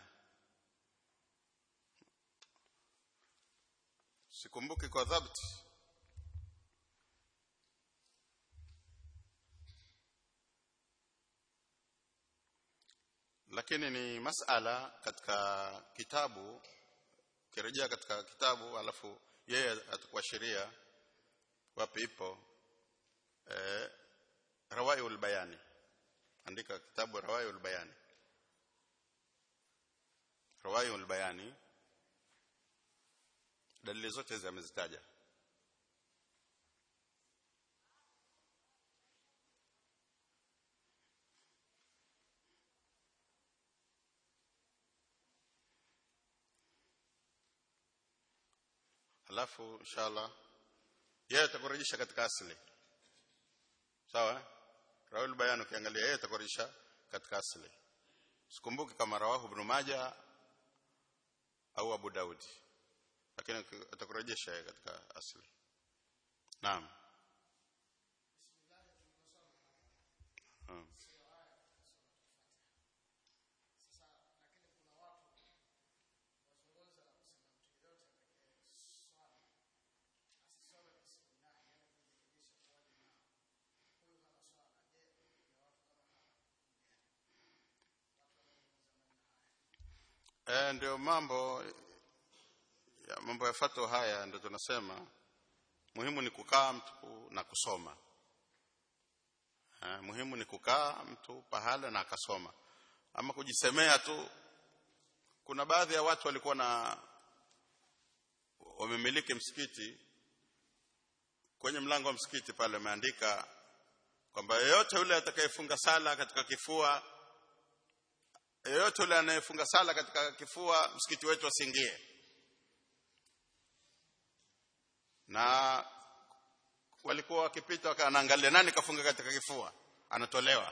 sikumbuki kwa dhabti lakini ni masala katika kitabu kirejea katika kitabu alafu yeye atakuashiria wapi ipo eh rawaiul bayani andika kitabu rawaiul bayani rawaiul bayani dalili zote hizi amezitaja halafu inshallah yeye atakurejesha katika asili sawa rawil bayan ukiangalia yeye atakurejesha katika asili sikumbuki kama rawahu ibn majah au abu daudi lakini atakurejesha yeye katika asili naam Hmm. Eh, ndio mambo ya mambo ya fatwa haya ndio tunasema muhimu ni kukaa mtu na kusoma eh, muhimu ni kukaa mtu pahala na akasoma ama kujisemea tu kuna baadhi ya watu walikuwa na wamemiliki msikiti kwenye mlango wa msikiti pale wameandika kwamba yeyote yule atakayefunga sala katika kifua yeyote yule anayefunga sala katika kifua msikiti wetu asiingie na walikuwa wakipita wakaangalia nani kafunga katika kifua anatolewa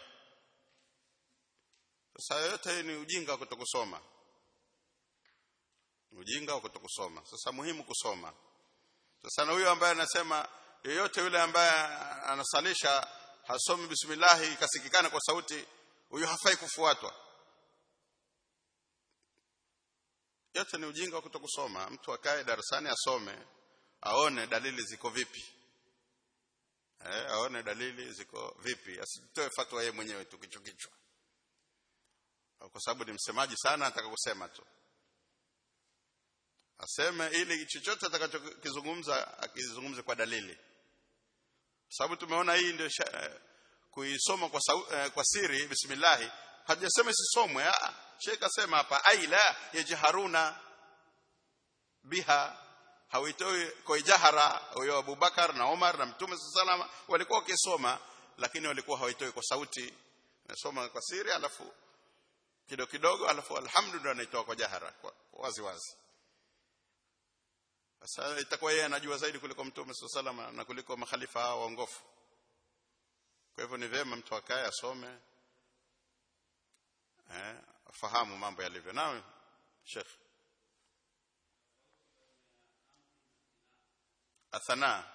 sasa yote hii ni ujinga wa kutokusoma ni ujinga wa kutokusoma sasa muhimu kusoma sasa na huyo ambaye anasema yeyote yule ambaye anasalisha hasomi bismillah ikasikikana kwa sauti huyo hafai kufuatwa yote ni ujinga wa kutokusoma mtu akae darasani asome aone dalili ziko vipi eh, aone dalili ziko vipi asitoe fatwa yeye mwenyewe tu kichwa kichwa kwa sababu ni msemaji sana ataka kusema tu aseme ili chochote atakachokizungumza akizungumze kwa dalili sababu tumeona hii ndio kuisoma kwa, sau, eh, kwa siri bismillah hajasema isisomwe Sheikh asema hapa aila yajharuna biha hawitoi kwa jahara huyo Abubakar na Umar na Mtume salama walikuwa wakisoma lakini walikuwa hawitoi kwa sauti nasoma kwa siri alafu kidogo kidogo alafu alhamdulillah anaitoa kwa jahara kwa wazi wazi sasa itakuwa yeye anajua zaidi kuliko Mtume salama na kuliko makhalifa hao waongofu kwa hivyo ni vyema mtu akae asome eh fahamu mambo yalivyo nawe Sheikh athana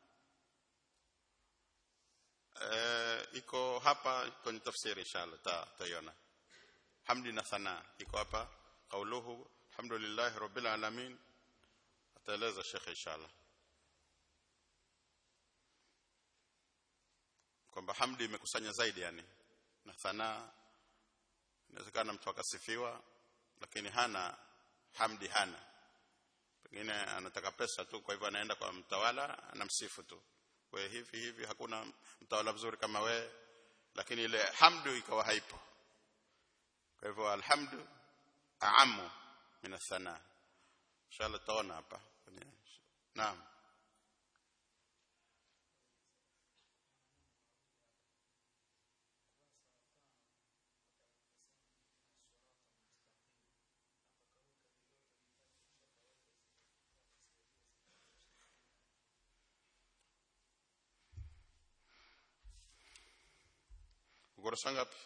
eh iko hapa kwenye tafsiri inshallah ta taiona hamdi na thana iko hapa kauluhu alhamdulillah rabbil alamin ataeleza Sheikh inshallah kwamba hamdi imekusanya zaidi yani na thanaa inawezekana mtu akasifiwa lakini hana hamdi hana pengine anataka pesa tu kwa hivyo anaenda kwa mtawala anamsifu tu we hivi hivi hakuna mtawala mzuri kama we lakini ile hamdu ikawa haipo kwa hivyo alhamdu aamu min athana inshallah taona hapa naam ukurasa ngapi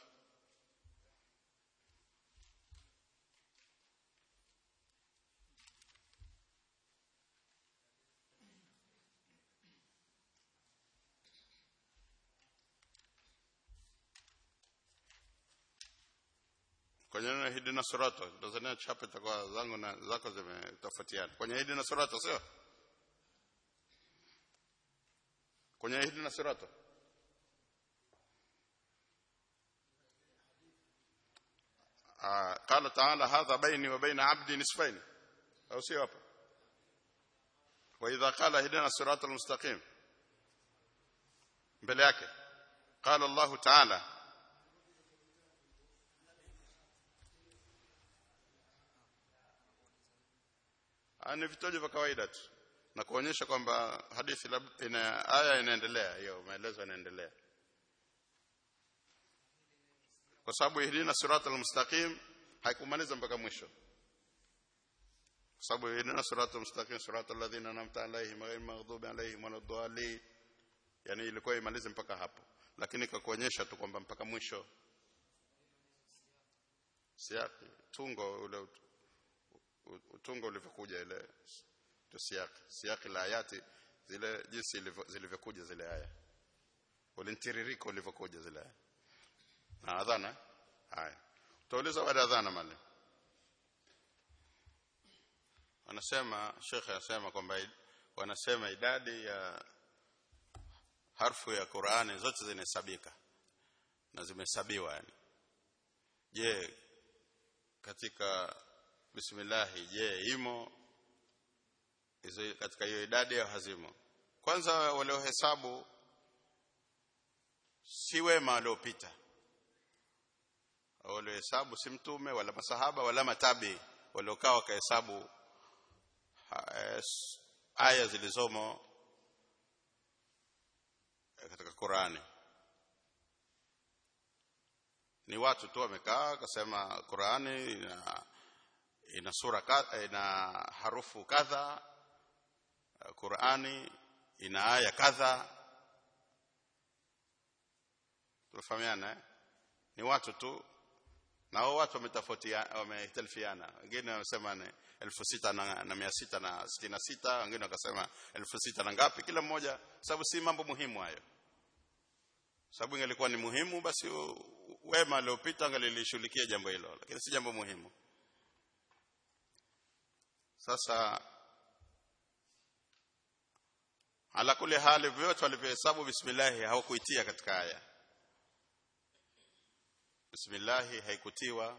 kwenye neno hidina surato Tanzania chapa itakuwa zangu na zako zimetofautiana kwenye hidina surato sio kwenye hidina surato آه قال تعالى هذا بيني وبين عبدي نصفين أو سيوبا وإذا قال اهدنا الصراط المستقيم بلاك قال الله تعالى ni vitojo vya kawaida tu na kuonyesha kwamba hadithi ina aya inaendelea hiyo maelezo yanaendelea kwa sababu ihdina siratal mustaqim haikumaliza mpaka mwisho kwa sababu ihdina siratal mustaqim siratal ladhina an'amta alaihim ghayril maghdubi alaihim waladdallin yani ilikuwa imalize mpaka hapo lakini kakuonyesha tu kwamba mpaka mwisho siaki tungo ule utungo ulivyokuja ile tu siaki siaki la ayati zile jinsi zilivyokuja zile aya ulintiririko ulivyokuja zile aya na adhana haya tutauliza baada ya adhana mali wanasema shekhe anasema kwamba wanasema idadi ya harfu ya Qur'ani zote zinahesabika na zimehesabiwa yani je katika bismillah je imo hizo katika hiyo idadi au hazimo kwanza waliohesabu si wema waliopita waliohesabu si mtume wala masahaba wala matabi waliokaa wakahesabu aya zilizomo katika Qurani ni watu tu wamekaa wakasema Qurani ina, ina sura kadha ina harufu kadha Qurani ina aya kadha tunafahamiana eh? ni watu tu na hao watu wametofautiana wametalifiana wengine wanasema ni elfu sita na, na mia sita na sitini na sita wengine wakasema elfu sita na ngapi kila mmoja sababu si mambo muhimu hayo sababu ingelikuwa ni muhimu basi wema aliopita angelilishughulikia jambo hilo lakini si jambo muhimu sasa ala kule hali vyote walivyohesabu bismillah hawakuitia katika aya bismillah haikutiwa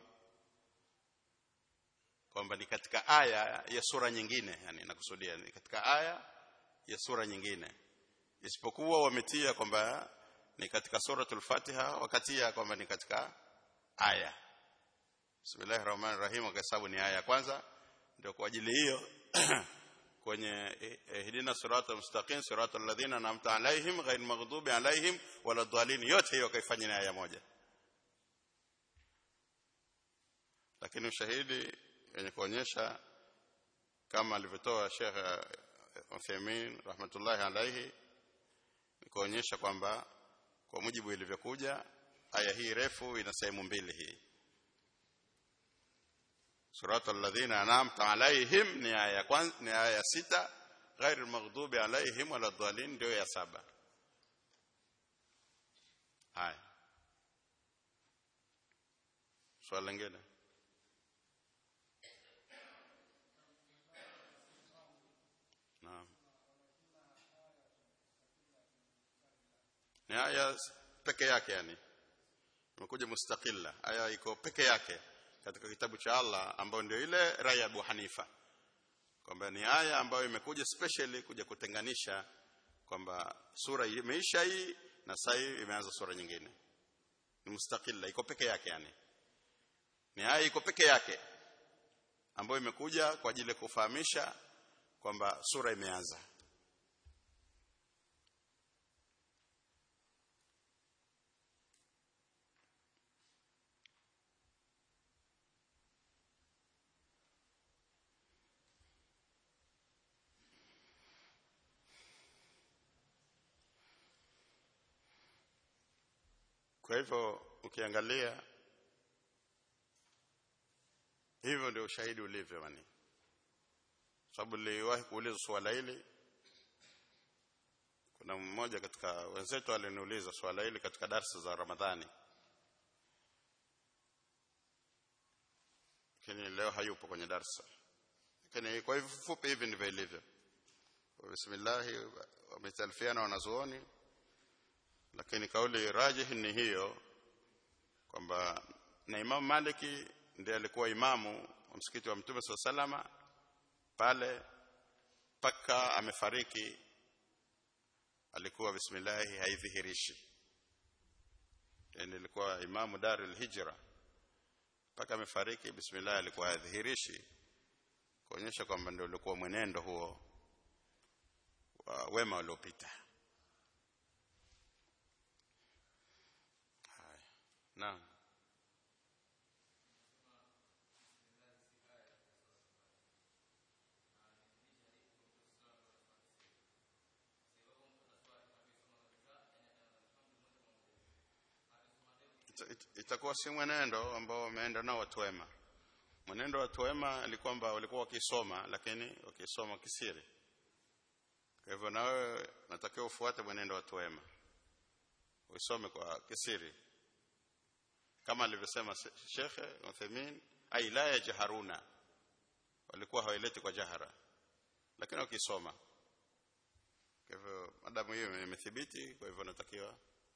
kwamba ni katika aya ya sura nyingine yani nakusudia ni katika aya ya sura nyingine isipokuwa wametia kwamba ni katika suratul Fatiha wakatia kwamba ni katika aya Bismillahir Rahmanir Rahim wakahesabu ni aya ya kwanza ndio kwa ajili hiyo kwenye ihdina siratal mustaqim siratal ladhina an'amta alaihim ghayril maghdubi alaihim waladdallin yote hiyo kaifanya ni aya moja lakini ushahidi wenye kuonyesha kama alivyotoa Sheikh Uthaymeen rahmatullahi alaihi kuonyesha kwamba kwa mujibu ilivyokuja aya hii refu ina sehemu mbili hii suratul ladhina an'amta alaihim ni aya ya kwanza ni aya ya sita ghairil maghdubi alaihim waladdallin ndio ya saba haya swali lingine naam ni aya peke yake yani imekuja mustaqilla aya iko peke yake katika kitabu cha Allah ambayo ndio ile rai ya Abu Hanifa kwamba ni aya ambayo imekuja specially kuja kutenganisha kwamba sura imeisha hii na sasa hii imeanza sura nyingine ni mustaqilla iko peke yake yani ni aya iko peke yake ambayo imekuja kwa ajili ya kufahamisha kwamba sura imeanza kwa hivyo ukiangalia hivyo ndio ushahidi ulivyo mani sababu niliwahi kuuliza swala hili kuna mmoja katika wenzetu aliniuliza swala hili katika darasa za Ramadhani lakini leo hayupo kwenye darasa lakini kwa hivyo fupi hivi ndivyo ilivyo bismillah wametalifiana wanazuoni lakini kauli rajih ni hiyo kwamba na Imam Maliki ndiye alikuwa imamu wa msikiti wa Mtume SAW salama pale paka amefariki alikuwa bismillah haidhihirishi yani alikuwa imamu Darul Hijra paka amefariki bismillah alikuwa haidhihirishi kuonyesha kwamba ndio ulikuwa mwenendo huo wa wema uliopita Naam. itakuwa si mwenendo ambao wameenda nao watu wema mwenendo wa watu wema ni kwamba walikuwa wakisoma lakini wakisoma kisiri kwa hivyo na wewe natakiwa ufuate mwenendo wa watu wema usome kwa kisiri kama alivyosema Shekhe Uthaymeen ai la yajharuna walikuwa hawaileti kwa jahara lakini wakisoma kwa hivyo madamu hiyo imethibiti kwa hivyo natakiwa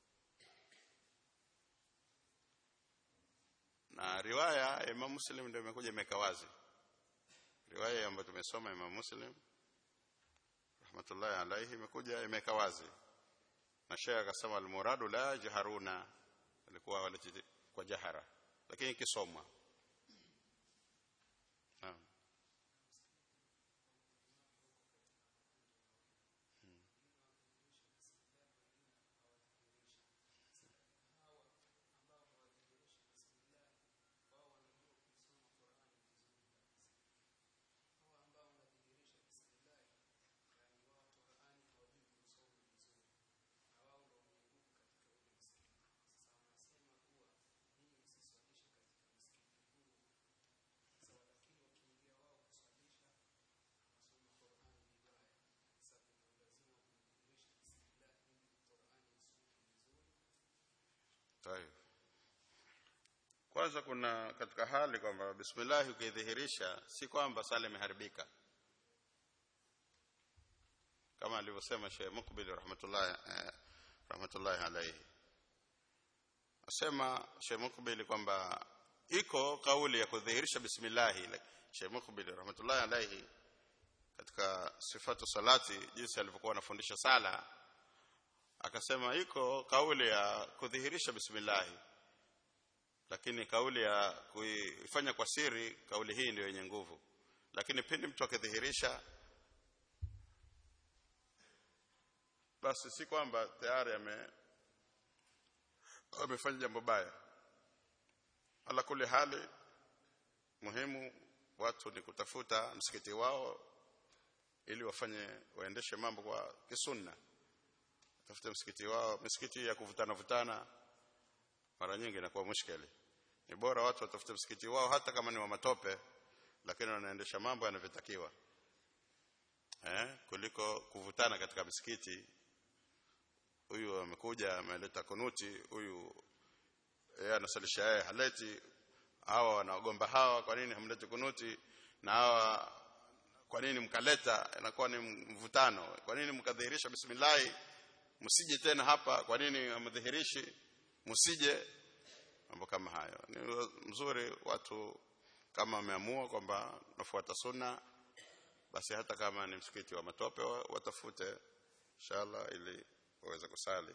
na riwaya ya Imam Muslim ndio imekuja imeka wazi riwaya ambayo tumesoma Imam Muslim rahmatullahi alayhi imekuja imeka wazi na Sheikh akasema al-muradu la jaharuna alikuwa waleti kwa jahara lakini ikisomwa naam Tayeb. Kwanza kuna katika hali kwamba bismillah ukidhihirisha si kwamba sala imeharibika. Kama alivyosema Sheikh Mukbil rahmatullah eh, rahmatullah alayhi. Asema Sheikh Mukbil kwamba iko kauli ya kudhihirisha bismillah Sheikh Mukbil rahmatullah alayhi katika sifatu salati jinsi alivyokuwa anafundisha sala akasema iko kauli ya kudhihirisha bismillah lakini kauli ya kuifanya kwa siri kauli hii ndio yenye nguvu lakini pindi mtu akidhihirisha basi si kwamba tayari ame amefanya jambo baya ala kuli hali muhimu watu ni kutafuta msikiti wao ili wafanye waendeshe mambo kwa kisunna tafute msikiti wao misikiti ya kuvutana vutana mara nyingi inakuwa mushkeli ni bora watu watafute msikiti wao hata kama ni wa matope lakini wanaendesha mambo yanavyotakiwa eh kuliko kuvutana katika msikiti huyu amekuja ameleta kunuti huyu yeye anasalisha yeye haleti hawa wanagomba hawa kwa nini hamleti kunuti na hawa kwa nini mkaleta inakuwa ni mvutano kwa nini mkadhihirisha bismillah msije tena hapa kwa nini hamdhihirishi msije mambo kama hayo ni mzuri watu kama wameamua kwamba nafuata sunna basi hata kama ni msikiti wa matope watafute inshallah ili waweze kusali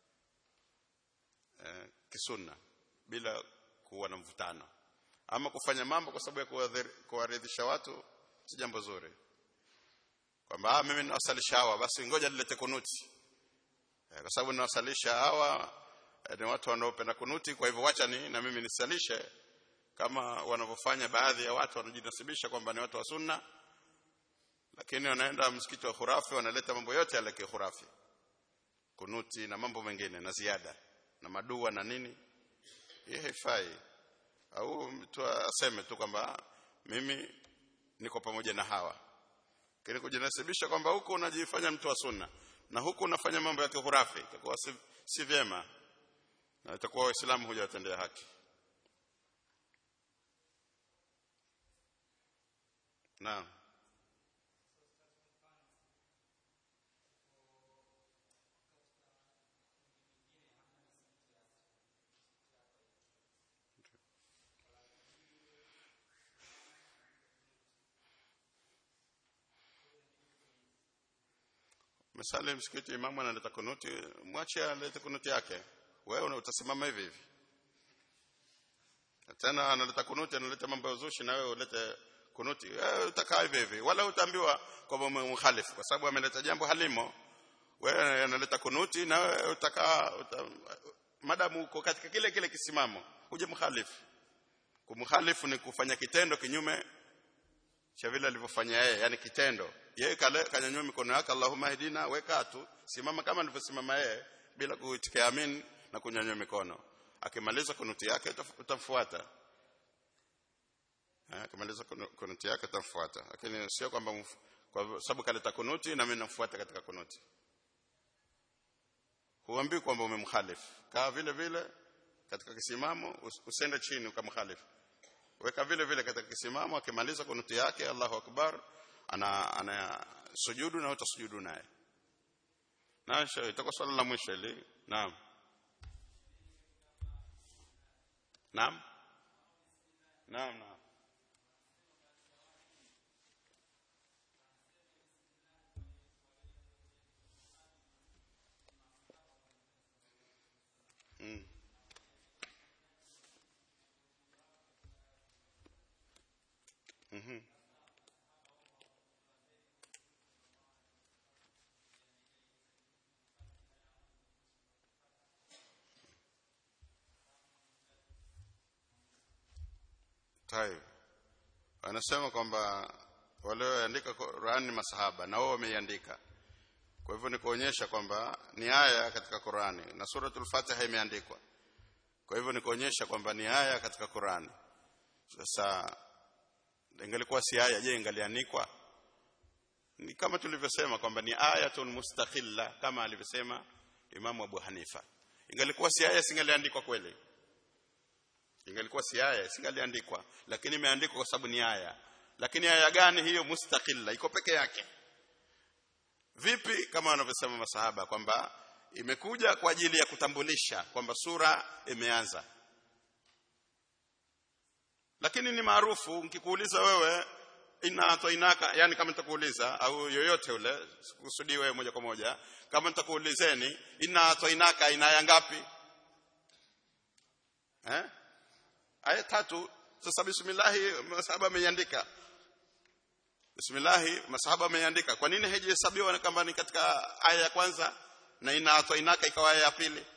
eh, kisunna bila kuwa na mvutano ama kufanya mambo kwa sababu ya kuwaridhisha watu si jambo zuri kwamba mimi ninawasalisha hawa basi ngoja nilete kunuti eh, kwa sababu ninawasalisha hawa eh, ni watu wanaopenda kunuti kwa hivyo wacha ni na mimi nisalishe kama wanavyofanya baadhi ya watu wanajinasibisha kwamba ni watu wa sunna lakini wanaenda msikiti wa khurafi wanaleta mambo yote yale ya khurafi kunuti na mambo mengine na ziada na madua na nini hii haifai au mtu aseme tu kwamba mimi niko pamoja na hawa lakini kujinasibisha kwamba huku unajifanya mtu wa sunna na huku unafanya mambo ya kihurafi itakuwa si, si vyema na itakuwa waislamu hujawatendea haki naam Misali msikiti imamu analeta kunuti, mwache alete kunuti yake. Wewe utasimama hivi hivi. Tena analeta kunuti, analeta mambo ya uzushi na wewe ulete kunuti. Wewe utakaa hivi hivi. Wala utaambiwa kwamba umemkhalifu kwa sababu ameleta jambo halimo. Wewe analeta kunuti na wewe utakaa uta, madamu uko katika kile kile kisimamo, uje mkhalifu. Kumkhalifu ni kufanya kitendo kinyume cha vile alivyofanya yeye, yani kitendo yeye kale kanyanyua mikono yake Allahumma hidina weka tu simama kama alivyosimama yeye bila kuitikia amin na kunyanyua mikono akimaliza kunuti yake utamfuata akimaliza kunuti yake utamfuata lakini sio kwamba kwa sababu kaleta kunuti na mimi namfuata katika kunuti huambii kwamba umemkhalifu kaa vile vile katika kisimamo usende chini ukamkhalifu weka vile vile katika kisimamo akimaliza kunuti yake Allahu akbar ana ana sujudu na utasujudu naye na itakuwa swala la mwisho ili naam naam naam naam mm. mhm Taib. Anasema kwamba walioandika Qur'an ni masahaba na wao wameiandika. Kwa hivyo ni kuonyesha kwamba ni aya katika Qur'ani na suratul Fatiha imeandikwa. Kwa hivyo ni kuonyesha kwamba ni aya katika Qur'ani. Sasa ingelikuwa si aya je ingalianikwa? Ni kama tulivyosema kwamba ni ayatun mustakhilla kama alivyosema Imamu Abu Hanifa. Ingelikuwa si aya singaliandikwa kweli ingelikuwa si aya singaliandikwa lakini imeandikwa kwa sababu ni aya lakini aya gani hiyo mustaqilla iko peke yake vipi kama wanavyosema masahaba kwamba imekuja kwa ajili ya kutambulisha kwamba sura imeanza lakini ni maarufu nikikuuliza wewe ina atoinaka yani kama nitakuuliza au yoyote ule sikusudii wewe moja kwa moja kama nitakuulizeni ina atoinaka ina aya ngapi eh aya tatu sasa bismillah masahaba ameiandika bismillah masahaba ameiandika kwa nini haijahesabiwa kama ni katika aya ya kwanza na inaatwa inaka ikawa aya ya pili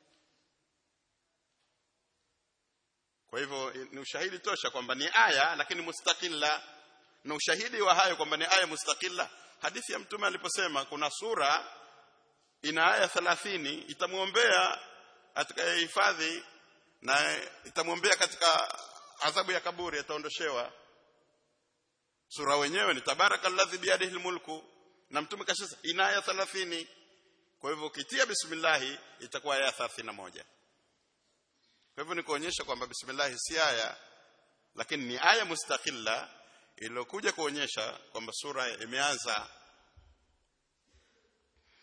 kwa hivyo ni ushahidi tosha kwamba ni aya lakini mustakilla na ushahidi wa hayo kwamba ni aya mustakilla hadithi ya mtume aliposema kuna sura ina aya 30 itamwombea atakayehifadhi na itamwombea katika adhabu ya kaburi ataondoshewa sura wenyewe ni tabarakalladhi biyadihi almulku na mtume kashasa ina aya 30 kwa hivyo ukitia bismillah itakuwa aya 31 kwa hivyo ni kuonyesha kwamba bismillah si aya lakini ni aya mustaqilla iliyokuja kuonyesha kwamba sura imeanza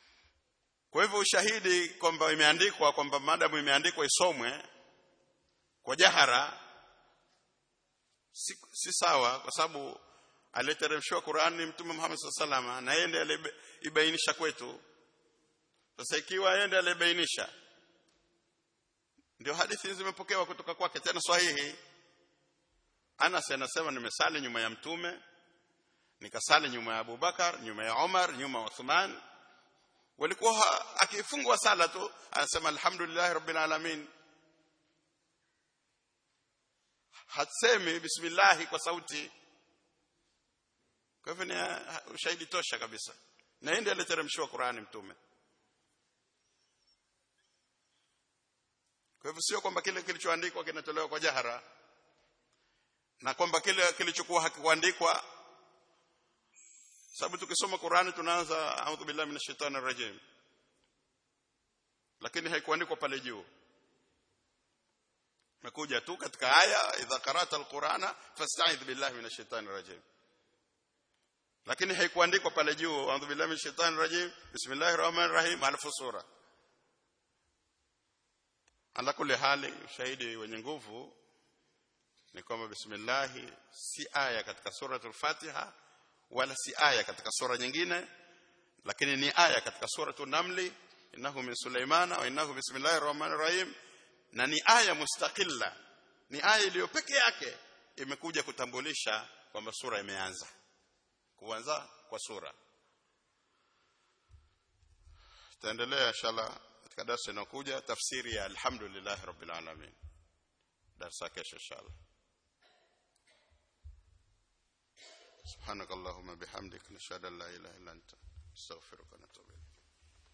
kwa hivyo ushahidi kwamba imeandikwa kwamba madamu imeandikwa isomwe kwa jahara si, si sawa kwa sababu aliteremshwa Qur'ani mtume Muhammad sallallahu na yeye ndiye alibainisha kwetu sasa ikiwa yeye ndiye alibainisha ndio hadithi zimepokewa kutoka kwake tena sahihi Anas anasema nimesali nyuma ya mtume nikasali nyuma ya Abubakar nyuma ya Umar nyuma ya Uthman walikuwa akifungwa sala tu anasema alhamdulillah rabbil alamin hasemi bismillah kwa sauti kwa hivyo ni ushahidi tosha kabisa na yeye ndiye aliteremshiwa Qur'ani mtume kwa hivyo sio kwamba kile kilichoandikwa kinatolewa kwa jahara na kwamba kile kilichokuwa hakikuandikwa sababu tukisoma Qur'ani tunaanza a'udhu billahi minash shaitani rajim lakini haikuandikwa pale juu imekuja tu katika aya idha qara'ta alqur'ana fasta'idh billahi minash shaitani rajim lakini haikuandikwa pale juu a'udhu billahi minash shaitani rajim bismillahir rahmanir rahim alafu sura ala kulli hali ushahidi wenye nguvu ni kwamba bismillah si aya katika suratul fatiha wala si aya katika sura nyingine lakini ni aya katika suratul namli innahu min sulaimana wa innahu bismillahir rahmanir rahim na ni aya mustaqilla ni aya iliyo peke yake imekuja kutambulisha kwamba sura imeanza kuanza kwa sura tutaendelea inshallah katika darasa inayokuja tafsiri ya alhamdulillah rabbil alamin darasa kesho inshallah سبحانك اللهم بحمدك نشهد ان لا اله الا انت نستغفرك ونتوب